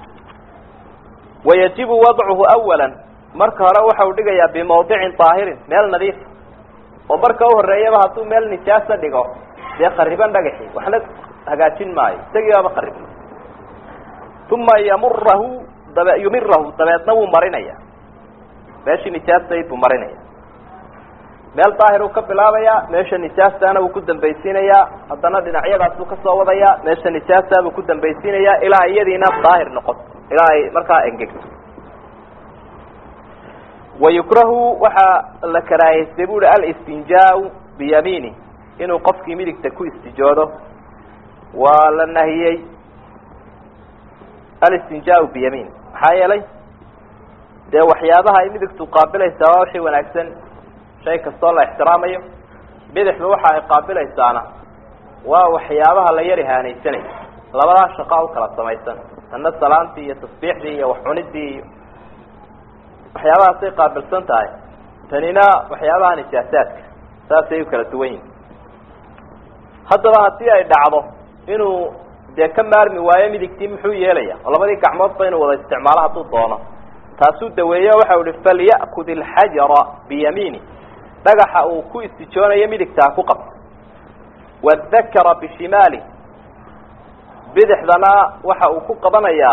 wayajibu wadcuhu awala marka hore waxa uu dhigayaa bimawdicin daahirin meel nadiif oo marka uhoreeyaba hadduu meel nijaasa dhigo dee qariban dhagaxi waxna hagaajin maayo isagii baaba qaribna uma yamurahu dabe yumirahu dabeedna wuu marinaya meeshii nijaastayd buu marinaya meel daahir uu ka bilaabaya meesha nijaastaana wuu ku dambaysiinayaa haddana dhinacyadaasuu kasoo wadaya meesha nijaasta buu ku dambaysiinayaa ilaa iyadiina daahir noqoto ilaa ay markaa engegto wayukrahu waxaa la karaahaystay bu uhi alistinjaa biyamiini inuu qofkii midigta ku istijoodo waa la nahiyey alistinjaa biyamiin maxaa yeelay dee waxyaabaha ay midigtu qaabilaysaa waa wixii wanaagsan shay kastoo la ixtiraamayo bidixdu waxa ay qaabilaysaana waa waxyaabaha la yar ihaanaysanay labadaa shaqaa u kala samaysan tanna salaantii iyo tasbiixdii iyo wax cunidii iyo waxyaabahaasay qaabilsan tahay tanina waxyaabaha nijaasaadka saasay u kala duwan yihin haddaba haddii ay dhacdo inuu dee ka maarmi waayo midigtii muxuu yeelaya oo labadii gacmoodba inuu wada isticmaalo hadduu doono taasuu daweeyo waxau ihi falya'kud ilxajara biyamiini dhagaxa uu ku istijoonayo midigta ha ku qabto wadakara bishimaali bidixdana waxa uu ku qabanayaa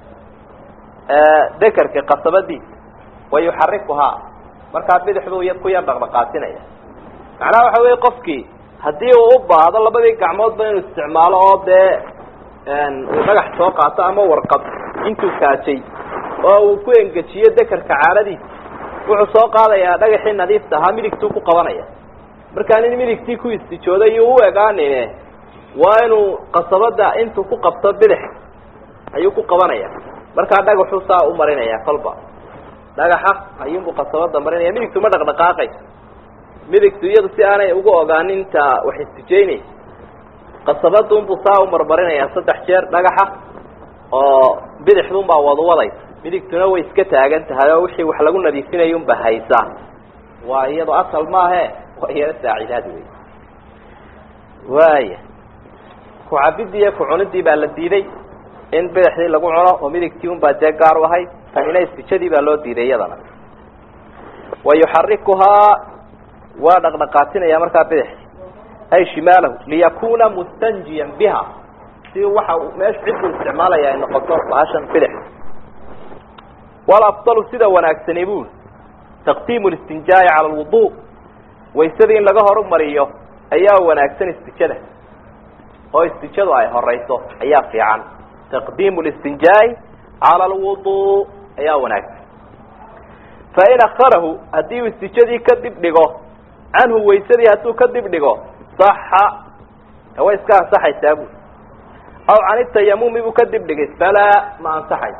dekerka qasabadiisa wayuxarikuhaa markaa bidixduu ku yar dhaqdhaqaasinaya macnaha waxa weeye qofkii haddii uu u baahdo labadii gacmoodba inuu isticmaalo oo dee uu dhagax soo qaato ama warqad intuu kaajay oo uu ku engejiyo dekerka caaradiisa wuxuu soo qaadayaa dhagaxii nadiifta ahaa midigtuu ku qabanaya markaa nin midigtii ku istijooday iyo u egaanine waa inuu qasabada intuu ku qabto bidix ayuu ku qabanaya markaa dhagaxu saa u marinaya kolba dhagaxa ayuunbuu qasabada marinaya midigtu ma dhaqdhaqaaqayso midigtu iyadu si aanay ugu ogaanin inta wax istijeynaysa qasabadunbuu saa u marmarinaya saddex jeer dhagaxa oo bidixdunbaa wadwadaysa midigtuna way iska taagan tahay oo wixii wax lagu nadiifinaya unba haysaa waa iyado asal maahe waa iyado saacidaad wey waaya ku-cabidii iyo ku-cunidii baa la diiday in bidixdii lagu cuno oo midigtii unbaa dee gaar u ahayd tanina istijadii baa loo diiday iyadana wa yuxarikuhaa waa dhaqdhaqaatinaya markaa bidixdi ay shimaalahu liyakuna mustanjiyan biha si waxa meesha ciduu isticmaalaya ay noqoto baashan bidix walafdalu sida wanaagsani buli taqdiimu listinjaa'i cala alwudu waysadii in laga horumariyo ayaa wanaagsan istijada oo istijadu ay horeyso ayaa fiican taqdiimu listinjaa'i cala alwudu ayaa wanaagsan fain akharahu haddii uu istijadii ka dib dhigo canhu waysadii hadduu ka dib dhigo saxa way iska ansaxaysaa buli aw can itayamumi buu ka dib dhigay falaa ma ansaxayso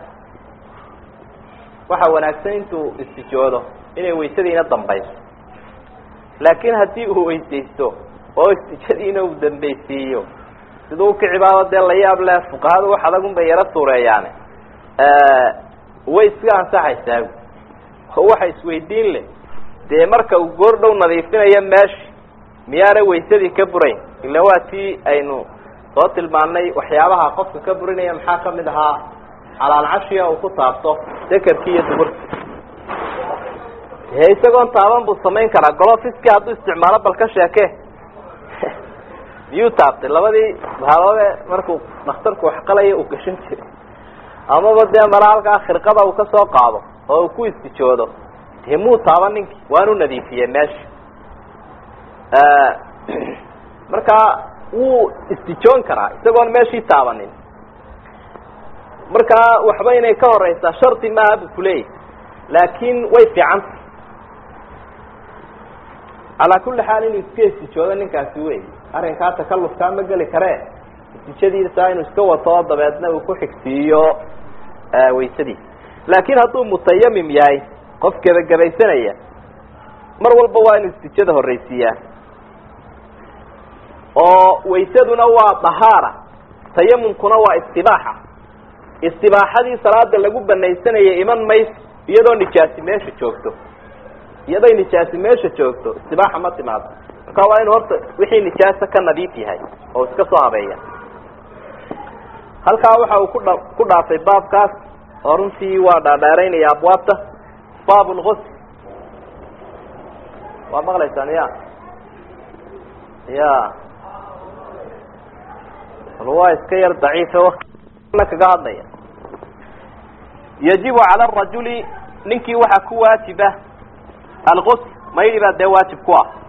waxa wanaagsan intuu istijoodo inay waysadiina dambayso laakiin haddii uu weysaysto oo istijadiina uu dambaysiiyo siduu ukicibaado dee la yaab leh fuqahadu wax adagun bay yaro suureeyaane way iska ansaxaysaa oo waxa isweydiin leh dee marka uu goor dhow nadiifinayo meeshi miyaanay waysadii ka burayn ila waa tii aynu soo tilmaanay waxyaabaha qofka ka burinaya maxaa kamid ahaa calaalcashiga uu ku taabto dekerkii iyo duburki he isagoon taaban buu samayn karaa golofiski hadduu isticmaalo bal ka sheeke miyuu taabtay labadii baaloode markuu dhakhtarku waxqalaya uu gashan jiray amaba dee mara halkaa khirqada uu kasoo qaado oo uu ku istijoodo dee muu taaban ninkii waanu nadiifiyey meesha markaa wuu istijoon karaa isagoon meeshii taabanin markaa waxba inay ka horeysaa shardi maaha buu kuleeyahy laakin way fiicanta calaa kulli xaal inuu iska istijoodo ninkaasi wey arrinkaa takalufkaa ma geli karee istijadiisa inuu iska wato oo dabeedna uu ku xigsiiyo waysadiisa laakin hadduu mutayamim yahay qof gebagabaysanaya mar walba waa inuu istijada horreysiiyaa oo waysaduna waa dahaara tayamumkuna waa istibaaxa istibaaxadii salaada lagu banaysanayay iman mayso iyadoo nijaasi meesha joogto iyaday nijaasi meesha joogto istibaaxa ma timaado marka waa inuu horta wixii nijaasa ka nadiif yahay oo iska soo habeeya halkaa waxa uu kudha ku dhaafay baabkaas oo runtii waa dhaadheeraynaya abwaabta baab lgusl waa maqlaysaan ya ya bal waa iska yar daciife waktina kaga hadlaya yajibu cala arajuli ninkii waxaa ku waajiba algusl maydi baa dee waajib ku ah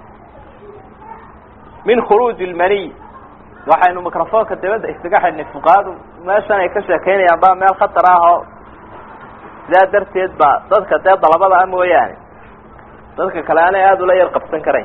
min khuruuji lmaniy waxaynu microfonka dabadda isaga xidhnay fuqahadu meeshan ay ka sheekeynayaan baa meel khatar ah oo sidaa darteed ba dadka dee dalabada ah mooyaane dadka kale aanay aada ula yar qabsan karayn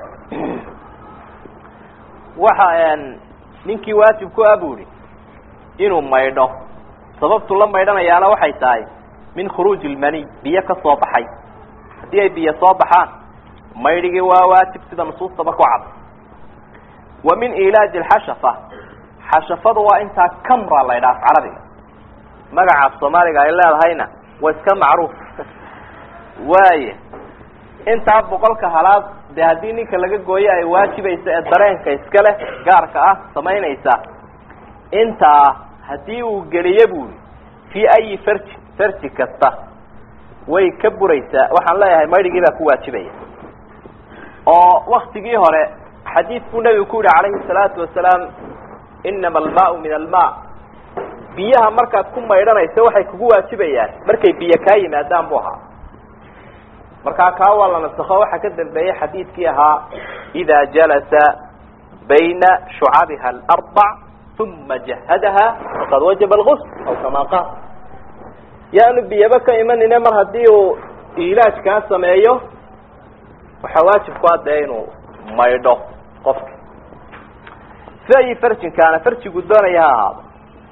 waxa ninkii waajib ku ah bu ihi inuu maydho sababtu la maydhanayaana waxay tahay min khuruuji lmaniy biyo ka soo baxay haddii ay biyo soo baxaan maydhigii waa waajib sida nusuustaba ku cad wa min ilaaji alxashafa xashafadu waa intaa camra la ydhaha af carabiga magaca af soomaaliga ay leedahayna waa iska macruuf waaya intaa boqolka halaad dee haddii ninka laga gooyo ay waajibaysa ee dareenka iska leh gaarka ah samaynaysa intaa haddii uu geliyo buuri fii ayi farji farji kasta way ka buraysaa waxaan leeyahay maydhigii baa ku waajibaya oo waktigii hore xadiid buu nebigu ku yihi calayhi salaatu wasalaam inama almaau min alma biyaha markaad ku maydhanayso waxay kugu waajibayaan markay biyo kaa yimaadaan bu ahaa markaa kaa waa la nasakho waxaa ka dambeeyey xadiidkii ahaa ida jalasa bayna shucabiha alarbac uma jahadaha faqad wajaba algusl aw kama qaal yaanu biyaba ka imanine mar haddii uu ilaaj kaa sameeyo waxaa waajib ku adee inuu maydho qofka si ayi farjinkaana farjigu doonaya ha ahaado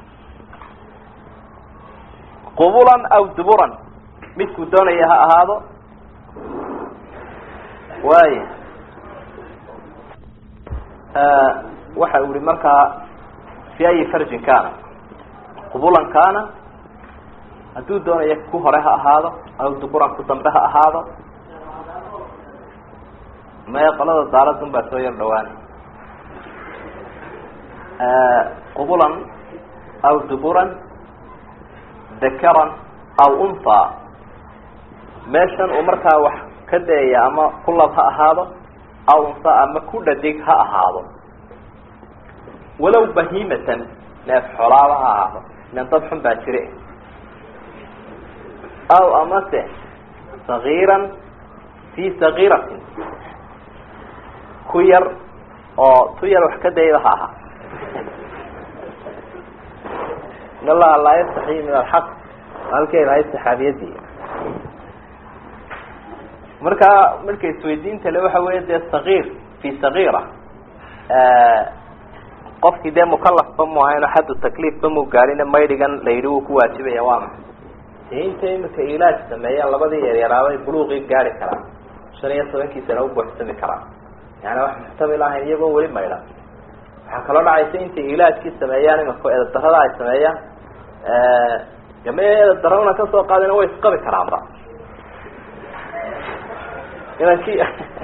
qubulan aw duburan midkuu doonaya ha ahaado waaya waxa uu yihi markaa fi ayi farjin kaana qubulan kaana hadduu doonayo ku hore ha ahaado aw duburan ku dambe ha ahaado maya qolada daaradun baa soo yar dhawaanay qubulan aw duburan dakaran aw unfa meeshan uu markaa wax ka dayaya ama ku lab ha ahaado aw unfa ama ku dhadig ha ahaado walow bahimatan neef xolaaba ha ahaado ilan dad xun baa jire aw amase sagiiran fi sagiiratin ku yar oo tu yar wax ka dayaba ha ahaa in allaha laa yastaxyi min alxaq halkay lahayd saxaabiyadii markaa marka isweydiinta le waxa weya dee sagiir fi sagiira qofkii dee mukalafba mu ahayn oo xaddu takliifba mu gaadhine maydhigan la yidhi wuu ku waajibaya waa maxay dee inta imika ilaaj sameeyaan labadii yaryaraabay buluuqii gaari karaan shan iyo tobankiisana u buuxsami karaan yani wax muxtamil ahayn iyagoo weli maydhan waxaa kaloo dhacaysa intay ilaajkii sameeyaan imika eedadarada ay sameeyaan game eedadarana kasoo qaadina way isqabi karaanba inankii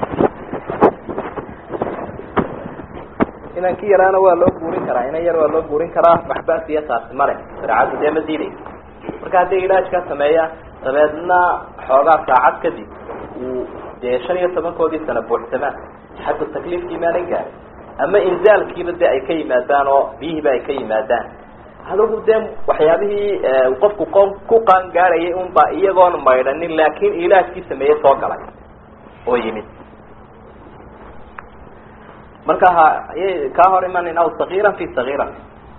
inankii yaraana waa loo guurin karaa inan yar waa loo guurin karaa maxbaas iyo taasi male shareecaddu dee ma diidaysa marka hadday ilaajkaa sameeyaan dabeedna xoogaa saacad kadib uu dee shan iyo tobankoodii sana buuxsamaan xagga takliifkii maanan gaarin ama inzaalkiiba dee ay ka yimaadaan oo biyihiiba ay ka yimaadaan adigu dee waxyaabihii qofku qo ku qaan gaarayay unba iyagoon maydhanin laakin ilaajkii sameeyey soo galay oo yimid marka ha ayay kaa hor imanin aw sagiira fi sagiira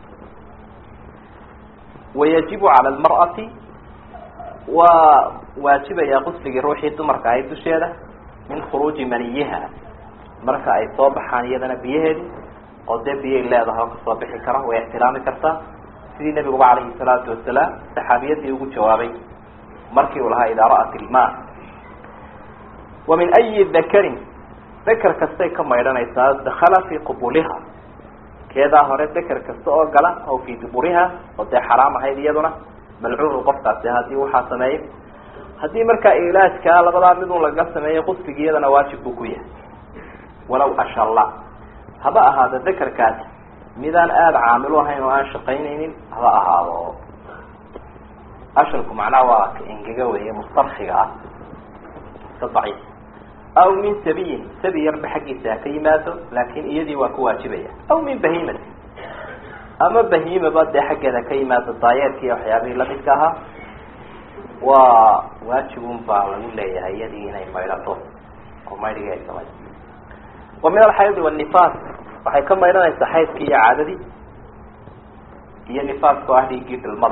wayajibu cala almar'ati waa waajibaya qusligii ruuxii dumarka ahayd dusheeda min khuruuji maniyiha marka ay soo baxaan iyadana biyaheedii oo dee biyay leedahay oo kasoo bixi kara way ixtiraami kartaa sidii nabiguba calayhi salaatu wasalaam saxaabiyadii ugu jawaabay markii uu lahaa idaa ra'at ilma wa min ayi dakarin dakar kastay ka maydhanaysaa dakala fii qubuliha keedaa hore dakar kasta oo gala aw fii duburiha oo dee xaraam ahayd iyaduna malcuunu qofkaasi haddii waxaa sameeyay haddii markaa ilaajkaa labadaa midun laga sameeyo qusligii iyadana waajib buu ku yahay walaw ashalla haba ahaado dakarkaasi midaan aada caamil u ahayn oo aan shaqaynaynin haba ahaado ashalku macnaha waa ka engega weeye mustarkiga ah iska daciif aw min sabiyin sabi yarba xaggiisa ha ka yimaado laakin iyadii waa ku waajibaya aw min bahimati ama bahimaba dee xaggeeda ka yimaado daayeerkii waxyaabihii lamidka ahaa waa waajibun baa lagu leeyahay iyadii inay maydhato oo maydhigii ay samay wa min alxaydi wanifaas waxay ka maydhanaysaa xaydkii iyo caadadii iyo nifaaska oo ah dhiiggii dhilmada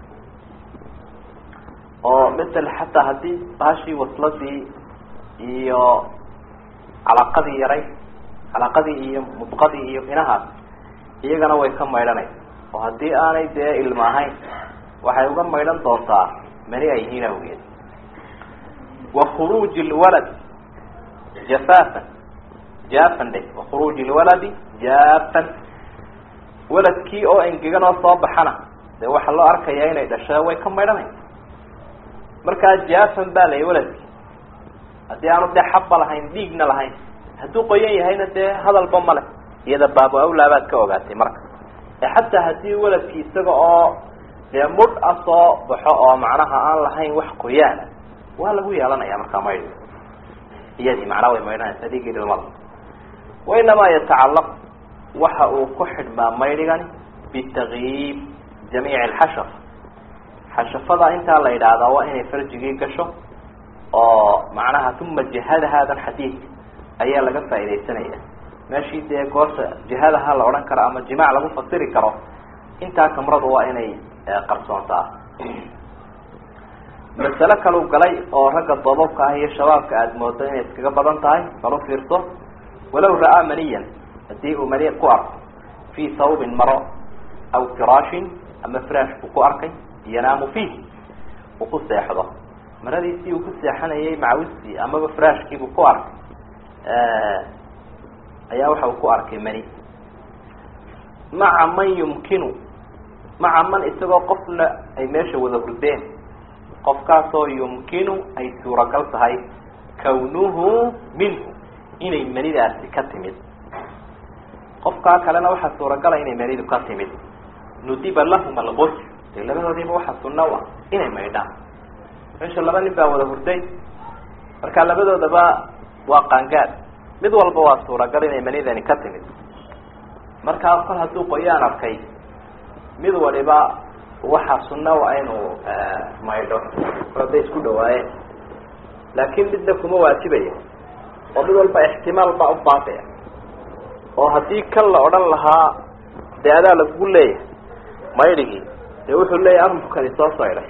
oo masel xataa haddii baashii wasladii iyo calaqadii yaray calaqadii iyo mudqadii iyo inahaas iyagana way ka maydhanaysa oo haddii aanay dee ilmo ahayn waxay uga maydhan doontaa mani ay yihiin awgeed wa khuruuji lwalad jafaafan jaafan dhe wa khuruuji lwaladi jaafan waladkii oo engegan oo soo baxana dee waxaa loo arkayaa inay dhasha way ka maydhanaysa markaa jaafan baa layi waladkii haddii aanu dee xabba lahayn dhiigna lahayn hadduu qoyan yahayna dee hadalba male iyada baabo awlaa baad ka ogaatay marka ee xataa haddii weladki isaga oo dee mudh a soo baxo oo macnaha aan lahayn wax qoyaana waa lagu yeelanaya markaa maydhi iyadii macnaha way maydhanaysa dhiigii dhilmada wainamaa yatacalaq waxa uu ku xidhmaa maydhigani bitakyiib jamiici alxashaf xashafada intaa la yidhaahdaa waa inay farjigii gasho oo macnaha uma jihada haadan xadiidka ayaa laga faaidaysanaya meeshii dee goorta jihadaha la odhan karo ama jimaac lagu fasiri karo intaa kamradu waa inay qarsoontaa masale kalau galay oo ragga doobabka ah iyo shabaabka aada moodo inay iskaga badan tahay balu fiirso walow ra'aa maniyan haddii uu mani ku arko fii sawbin maro aw firaashin ama firaash buu ku arkay yanaamu fiih uu ku seexdo maradiisii uu ku seexanayay macawistii amaba firaashkiibuu ku arkay ayaa waxa uu ku arkay mani maca man yumkinu maca man isagoo qofna ay meesha wada hurdeen qofkaasoo yumkinu ay suuragal tahay kawnuhu minhu inay manidaasi ka timid qofkaa kalena waxaa suuragala inay manidu ka timid nudiba lahum alqusl dee labadoodiiba waxaa sunna u ah inay maydhaan meesha laba nin baa wada hurday marka labadoodaba waa qaangaad mid walba waa suuragal inay manidani ka timid markaa kol hadduu qoyaan arkay mid waliba waxaa sunna u ah inuu maydho hadday isku dhawaayeen laakiin midna kuma waajibaya oo mid walba ixtimaal baa u baaqaya oo haddii kan la odhan lahaa dee adaa lagu leeyahay maydhigii dee wuxuu leeyahay armukani soo saydhay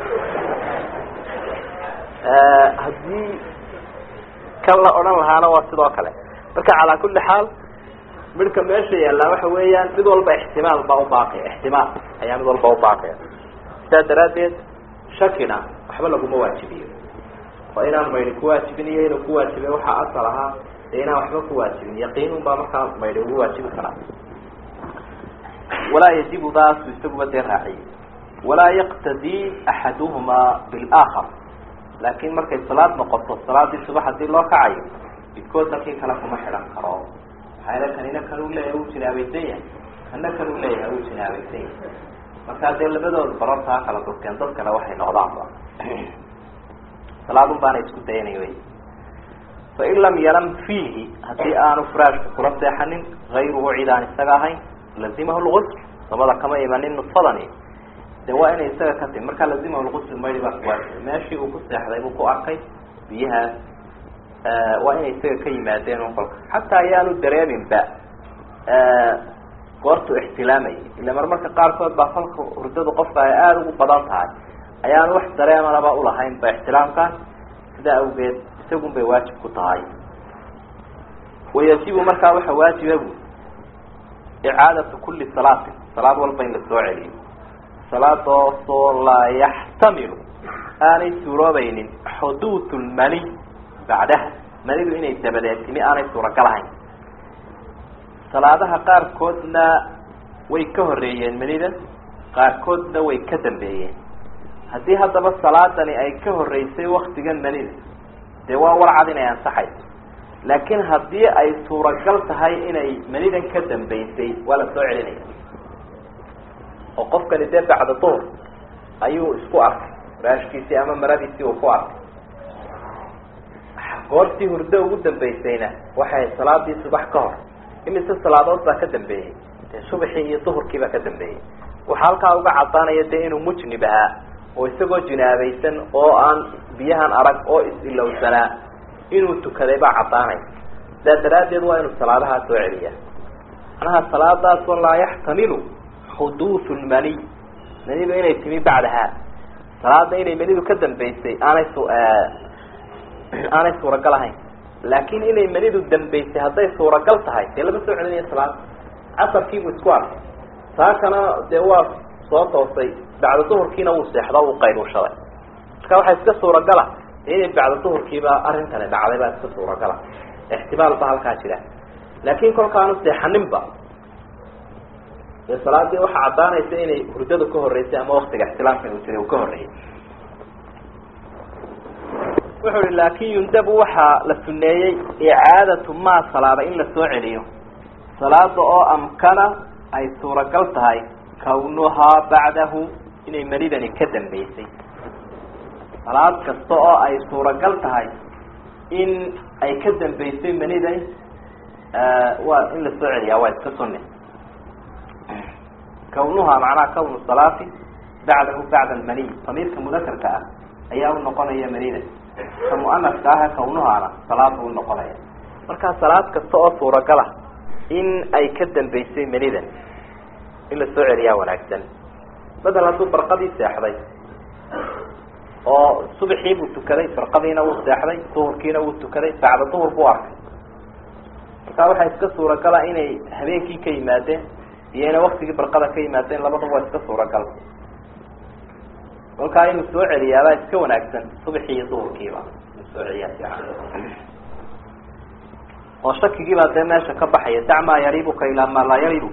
haddii kan la odhan lahaana waa sidoo kale marka calaa kulli xaal midhka meesha yaallaa waxa weeyaan mid walba ixtimaal baa ubaaqaya ixtimaal ayaa mid walba ubaaqaya sidaa daraaddeed shakina waxba laguma waajibiyo oo inaan maydhi kuwaajibin iyo inuu kuwaajibay waxaa asal ahaa dee inaan waxba kuwaajibin yaqiinun baa markaa maydhi ugu waajibi karaa walaa yajibu daasu isaguba dee raaciyey walaa yaqtadii axaduhumaa bilaakhar laakin markay salaad noqoto salaadii subax hadii loo kacayo midkood dalkii kale kuma xidhan karo maxaa kanina kan u leeyahay uu jinaabaysan yahay kana kan u leeyahay uu jinaabaysan yahay markaa dee labadood barartaa kala durkeen dad kale waxay noqdaanba salaadun baana isku dayanay wey fain lam yanam fiihi haddii aanu firaashka kula seexanin gayruhu cid aan isaga ahayn lazimahu lgusl dabada kama imanin nudfadani de waa inay isaga ka timi markaa lazimahu lgusl maydi baa kuwaajibay meeshii uu ku seexday buu ku arkay biyahaas waa inay isaga ka yimaadeen un kolka xataa ayaanu dareeminba goortu ixtilaamayay ila marmarka qaarkood baa kolka hurdadu qofka ay aada ugu badan tahay ayaanu wax dareemanaba ulahayn ba ixtilaamkaas sidaa awgeed isagun bay waajib ku tahay wayajibu markaa waxa waajiba bu icaadatu kuli salaatin salaad walba in la soo celiyo salaadaasoo laa yaxtamilu aanay suuroobaynin xuduud lmani bacdaha manidu inay dabadeed timi aanay suuragal ahayn salaadaha qaarkoodna way ka horeeyeen manida qaarkoodna way ka dambeeyeen haddii haddaba salaadani ay ka horeysay waktigan manida dee waa warcad inay ansaxayso laakiin haddii ay suuragal tahay inay manidan ka dambeysay waa la soo celinaya oo qofkani dee bacda duhr ayuu isku arkay raashkiisii ama maradiisii uu ku arkay goortii hurdo ugu dambeysayna waxay salaadii subax ka hor imise salaadood baa ka dambeeyey dee subaxii iyo duhurkii baa ka dambeeyey waxaa halkaa uga cadaanaya dee inuu mujnib ahaa oo isagoo jinaabaysan oo aan biyahan arag oo is-ilowsanaa inuu tukaday baa caddaanaya sidaa daraaddeed waa inuu salaadahaa soo celiya macnaha salaadaasoo laa yaxtamilu xuduud lmaniy manidu inay timi bacdaha salaada inay manidu ka dambeysay aanay su aanay suuragal ahayn laakin inay manidu dambeysay hadday suuragal tahay dee lama soo celinaya salaada casarkiibuu isku arkay saakana dee waa soo toosay bacda duhurkiina wuu seexdo uu qayluushaday marka waxaa iska suuragala inay bacda duhurkiiba arrintani dhacday baa iska suuragala ixtimaal ba halkaa jira laakin kolkaanu seexaninba dee salaadii waxaa caddaanaysa inay hurdadu ka horeysay ama waktiga ixtilaamka uu jiray uu ka horreeyay wuxuu hi laakin yundabu waxaa la suneeyey icaadatu maa salaada in la soo celiyo salaada oo amkana ay suuragal tahay kawnuhaa bacdahu inay manidani ka dambeysay salaad kasta oo ay suuragal tahay in ay ka dambeysay manidani waa in la soo celiyaa waa iska sunne kawnuhaa macnaha kawnu salaati bacdahu bacda almaniy damiirka mudakarka ah ayaa u noqonaya manida ka muanaska ah kawnuhaana salaada u noqonaya markaa salaad kasta oo suuragal ah in ay ka dambeysay manidan in la soo celiyaa wanaagsan bedel hadduu barqadii seexday oo subaxii buu tukaday barqadiina wuu seexday duhurkiina wuu tukaday bacda duhur buu arkay markaa waxaa iska suuragala inay habeenkii ka yimaadeen iyo inay waktigii barqada ka yimaadeen labadaba waa iska suuragal kolkaa inuu soo celiyaabaa iska wanaagsan subaxii iyo duhurkiiba inuu soo celiyaa fiican oo shakigiibaa dee meesha ka baxaya dac maa yaribuka ilaa maa laa yaribuk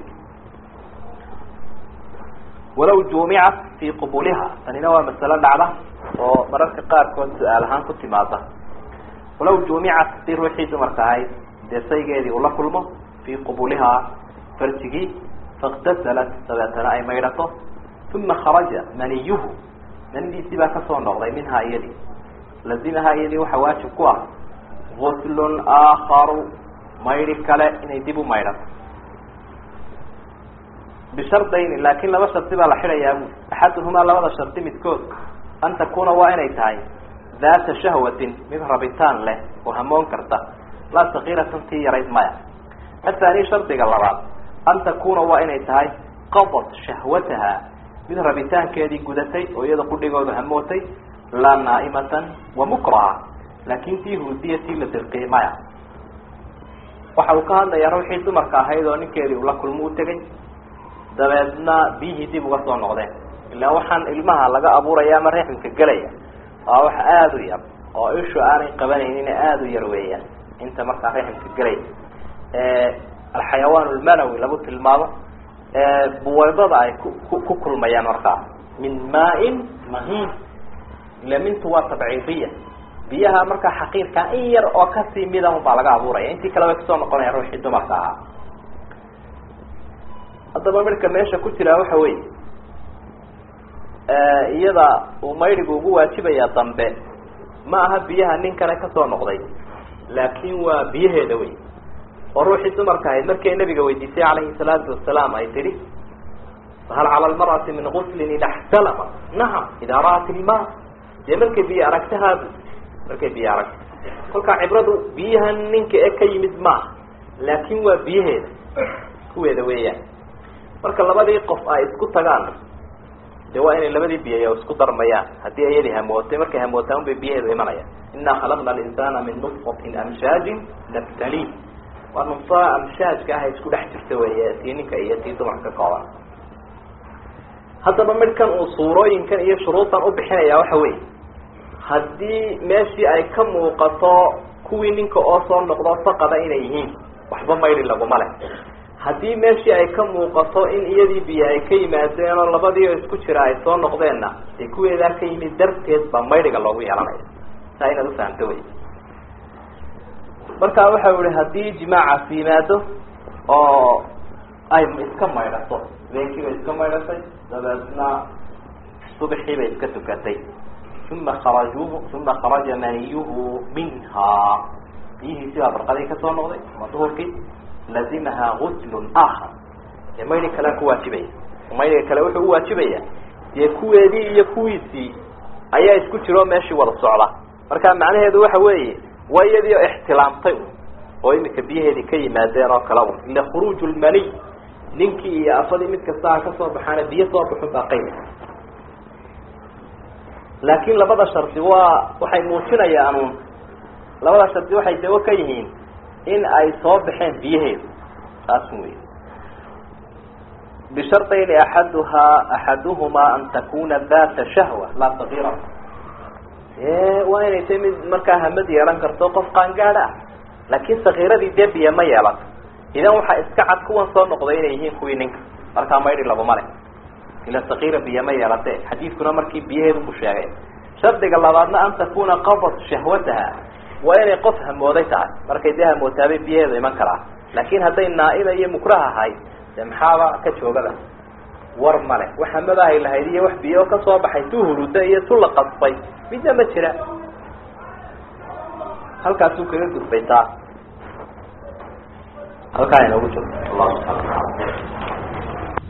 walaw juumicat fii qubuliha tanina waa masalo dhacda oo mararka qaarkood su-aal ahaan ku timaada walaw juumicat si ruuxii dumarka ahayd dee saygeedii ula kulmo fii qubulihaa farjigii faiktasalat dabeetana ay maydhato uma kharaja maniyuhu manidiisii baa kasoo noqday minhaa iyadii lazimahaa iyadii waxaa waajib ku ah guslun aakaru maydhi kale inay dib u maydhato bishardayni laakin laba shardi baa la xidhayaa bu axaduhumaa labada shardi midkood an takuna waa inay tahay daata shahwatin mid rabitaan leh oo hamoon karta laa sakiiratan tii yarayd maya athani shardiga labaad an takuna waa inay tahay qadat shahwataha mid rabitaankeedii gudatay oo iyada qudhigooda hamootay laa naa'imatan wa mukraha laakin tii huudiya tii la dirqiyay maya waxa uu ka hadlayaa ruuxii dumarka ahayd oo ninkeedii ula kulmo u tegay dabeedna biyihii dib uga soo noqdeen ilaa waxaan ilmaha laga abuuraya ama reeximka gelaya waa wax aada u yar oo ishu aanay qabanaynin aada u yar weeyaan inta markaa reeximka gelaya alxayawaan lmanawi lagu tilmaamo buwaydada ay ku ku kulmayaan markaa min maa-in mahiin ila mintu waa tabciidiya biyaha markaa xaqiirkaa in yar oo kasii mida un baa laga abuuraya intii kale way kasoo noqonaya ruuxii dumarka ahaa haddaba midhka meesha ku jiraa waxa weeye iyada uu maydigu ugu waajibaya dambe ma aha biyaha nin kale kasoo noqday laakin waa biyaheeda wey oo ruuxii dumarka ahayd markay nabiga weydiisay calayhi salaatu wasalaam ay tidhi hal cala lmar'ati min guslin ida xtalama nacam idaa ra'at ilma dee markay biyo aragtahaadu markay biyo aragta kolkaa cibradu biyahan ninka e ka yimid maaha laakin waa biyaheeda kuweeda weeyaan marka labadii qof ay isku tagaan de waa inay labadii biyayo isku darmayaan haddii iyadii hamootay markay hamootaan un bay biyaheedu imanayaan inaa khalaqna alinsana min nutfatin amshaajin nabtali waa nunfa amshaajka ah isku dhex jirta weeye tii ninka iyo tii dumarka ka kooban haddaba midhkan uu suurooyinkan iyo shuruudan u bixinaya waxa weeye haddii meeshii ay ka muuqato kuwii ninka oo soo noqdo faqada inay yihiin waxba maydhi laguma leh haddii meeshii ay ka muuqato in iyadii biyo ay ka yimaadeen oo labadii oo isku jira ay soo noqdeenna dee kuweedaa ka yimid darteed baa maydhiga loogu yeelanaya saa inaad ufahamto wey marka waxa ihi haddii jimaacaas yimaado oo ay iska maydhato habeenkii bay iska maydhatay dabeedna subaxii bay iska tukatay uma kharajuhu uma kharaja maniyuhu minhaa biyihiisi baa barqadii kasoo noqday ama duhurkii lazimaha guslun aakar dee maydi kalea ku waajibaya maydiga kale wuxuu uwaajibaya dee kuweedii iyo kuwiisii ayaa isku jiro meeshii wada socda marka macnaheedu waxa weeye waa iyadii oo ixtilaamtay oo imika biyaheedii ka yimaadeen oo kale un ila khuruuj lmaniy ninkii iyo afadii mid kasta ha kasoo baxaana biyo soo baxun baa qayb laakin labada shardi waa waxay muujinayaan un labada shardi waxay dawo ka yihiin in ay soo baxeen biyaheedu taas wey bishardayni axaduhaa axaduhumaa an takuna data shahwa laa sagiira waa inay tay mid markaa hamad yeelan karto qof qaangaad ah laakin sakiiradii dee biyo ma yeelato idan waxaa iska cad kuwan soo noqday inay yihiin kuwii ninka markaa maydhi laguma leh ila sakiira biyo ma yeelate xadiidkuna markii biyaheedu ku sheegay shardiga labaadna an takuna qadat shahwataha waa inay qof hamooday tahay markay dee hamootaabay biyaheedu iman karaa laakin hadday naaima iyo mukrah ahay de maxaaba ka joogaba war male wax hamadahay lahayd iyo wax biyo kasoo baxay tu huruda iyo tu la qasbay midna ma jira halkaasuu kaga gudbay taa halkaa inoogu jirto allahu subxana wataala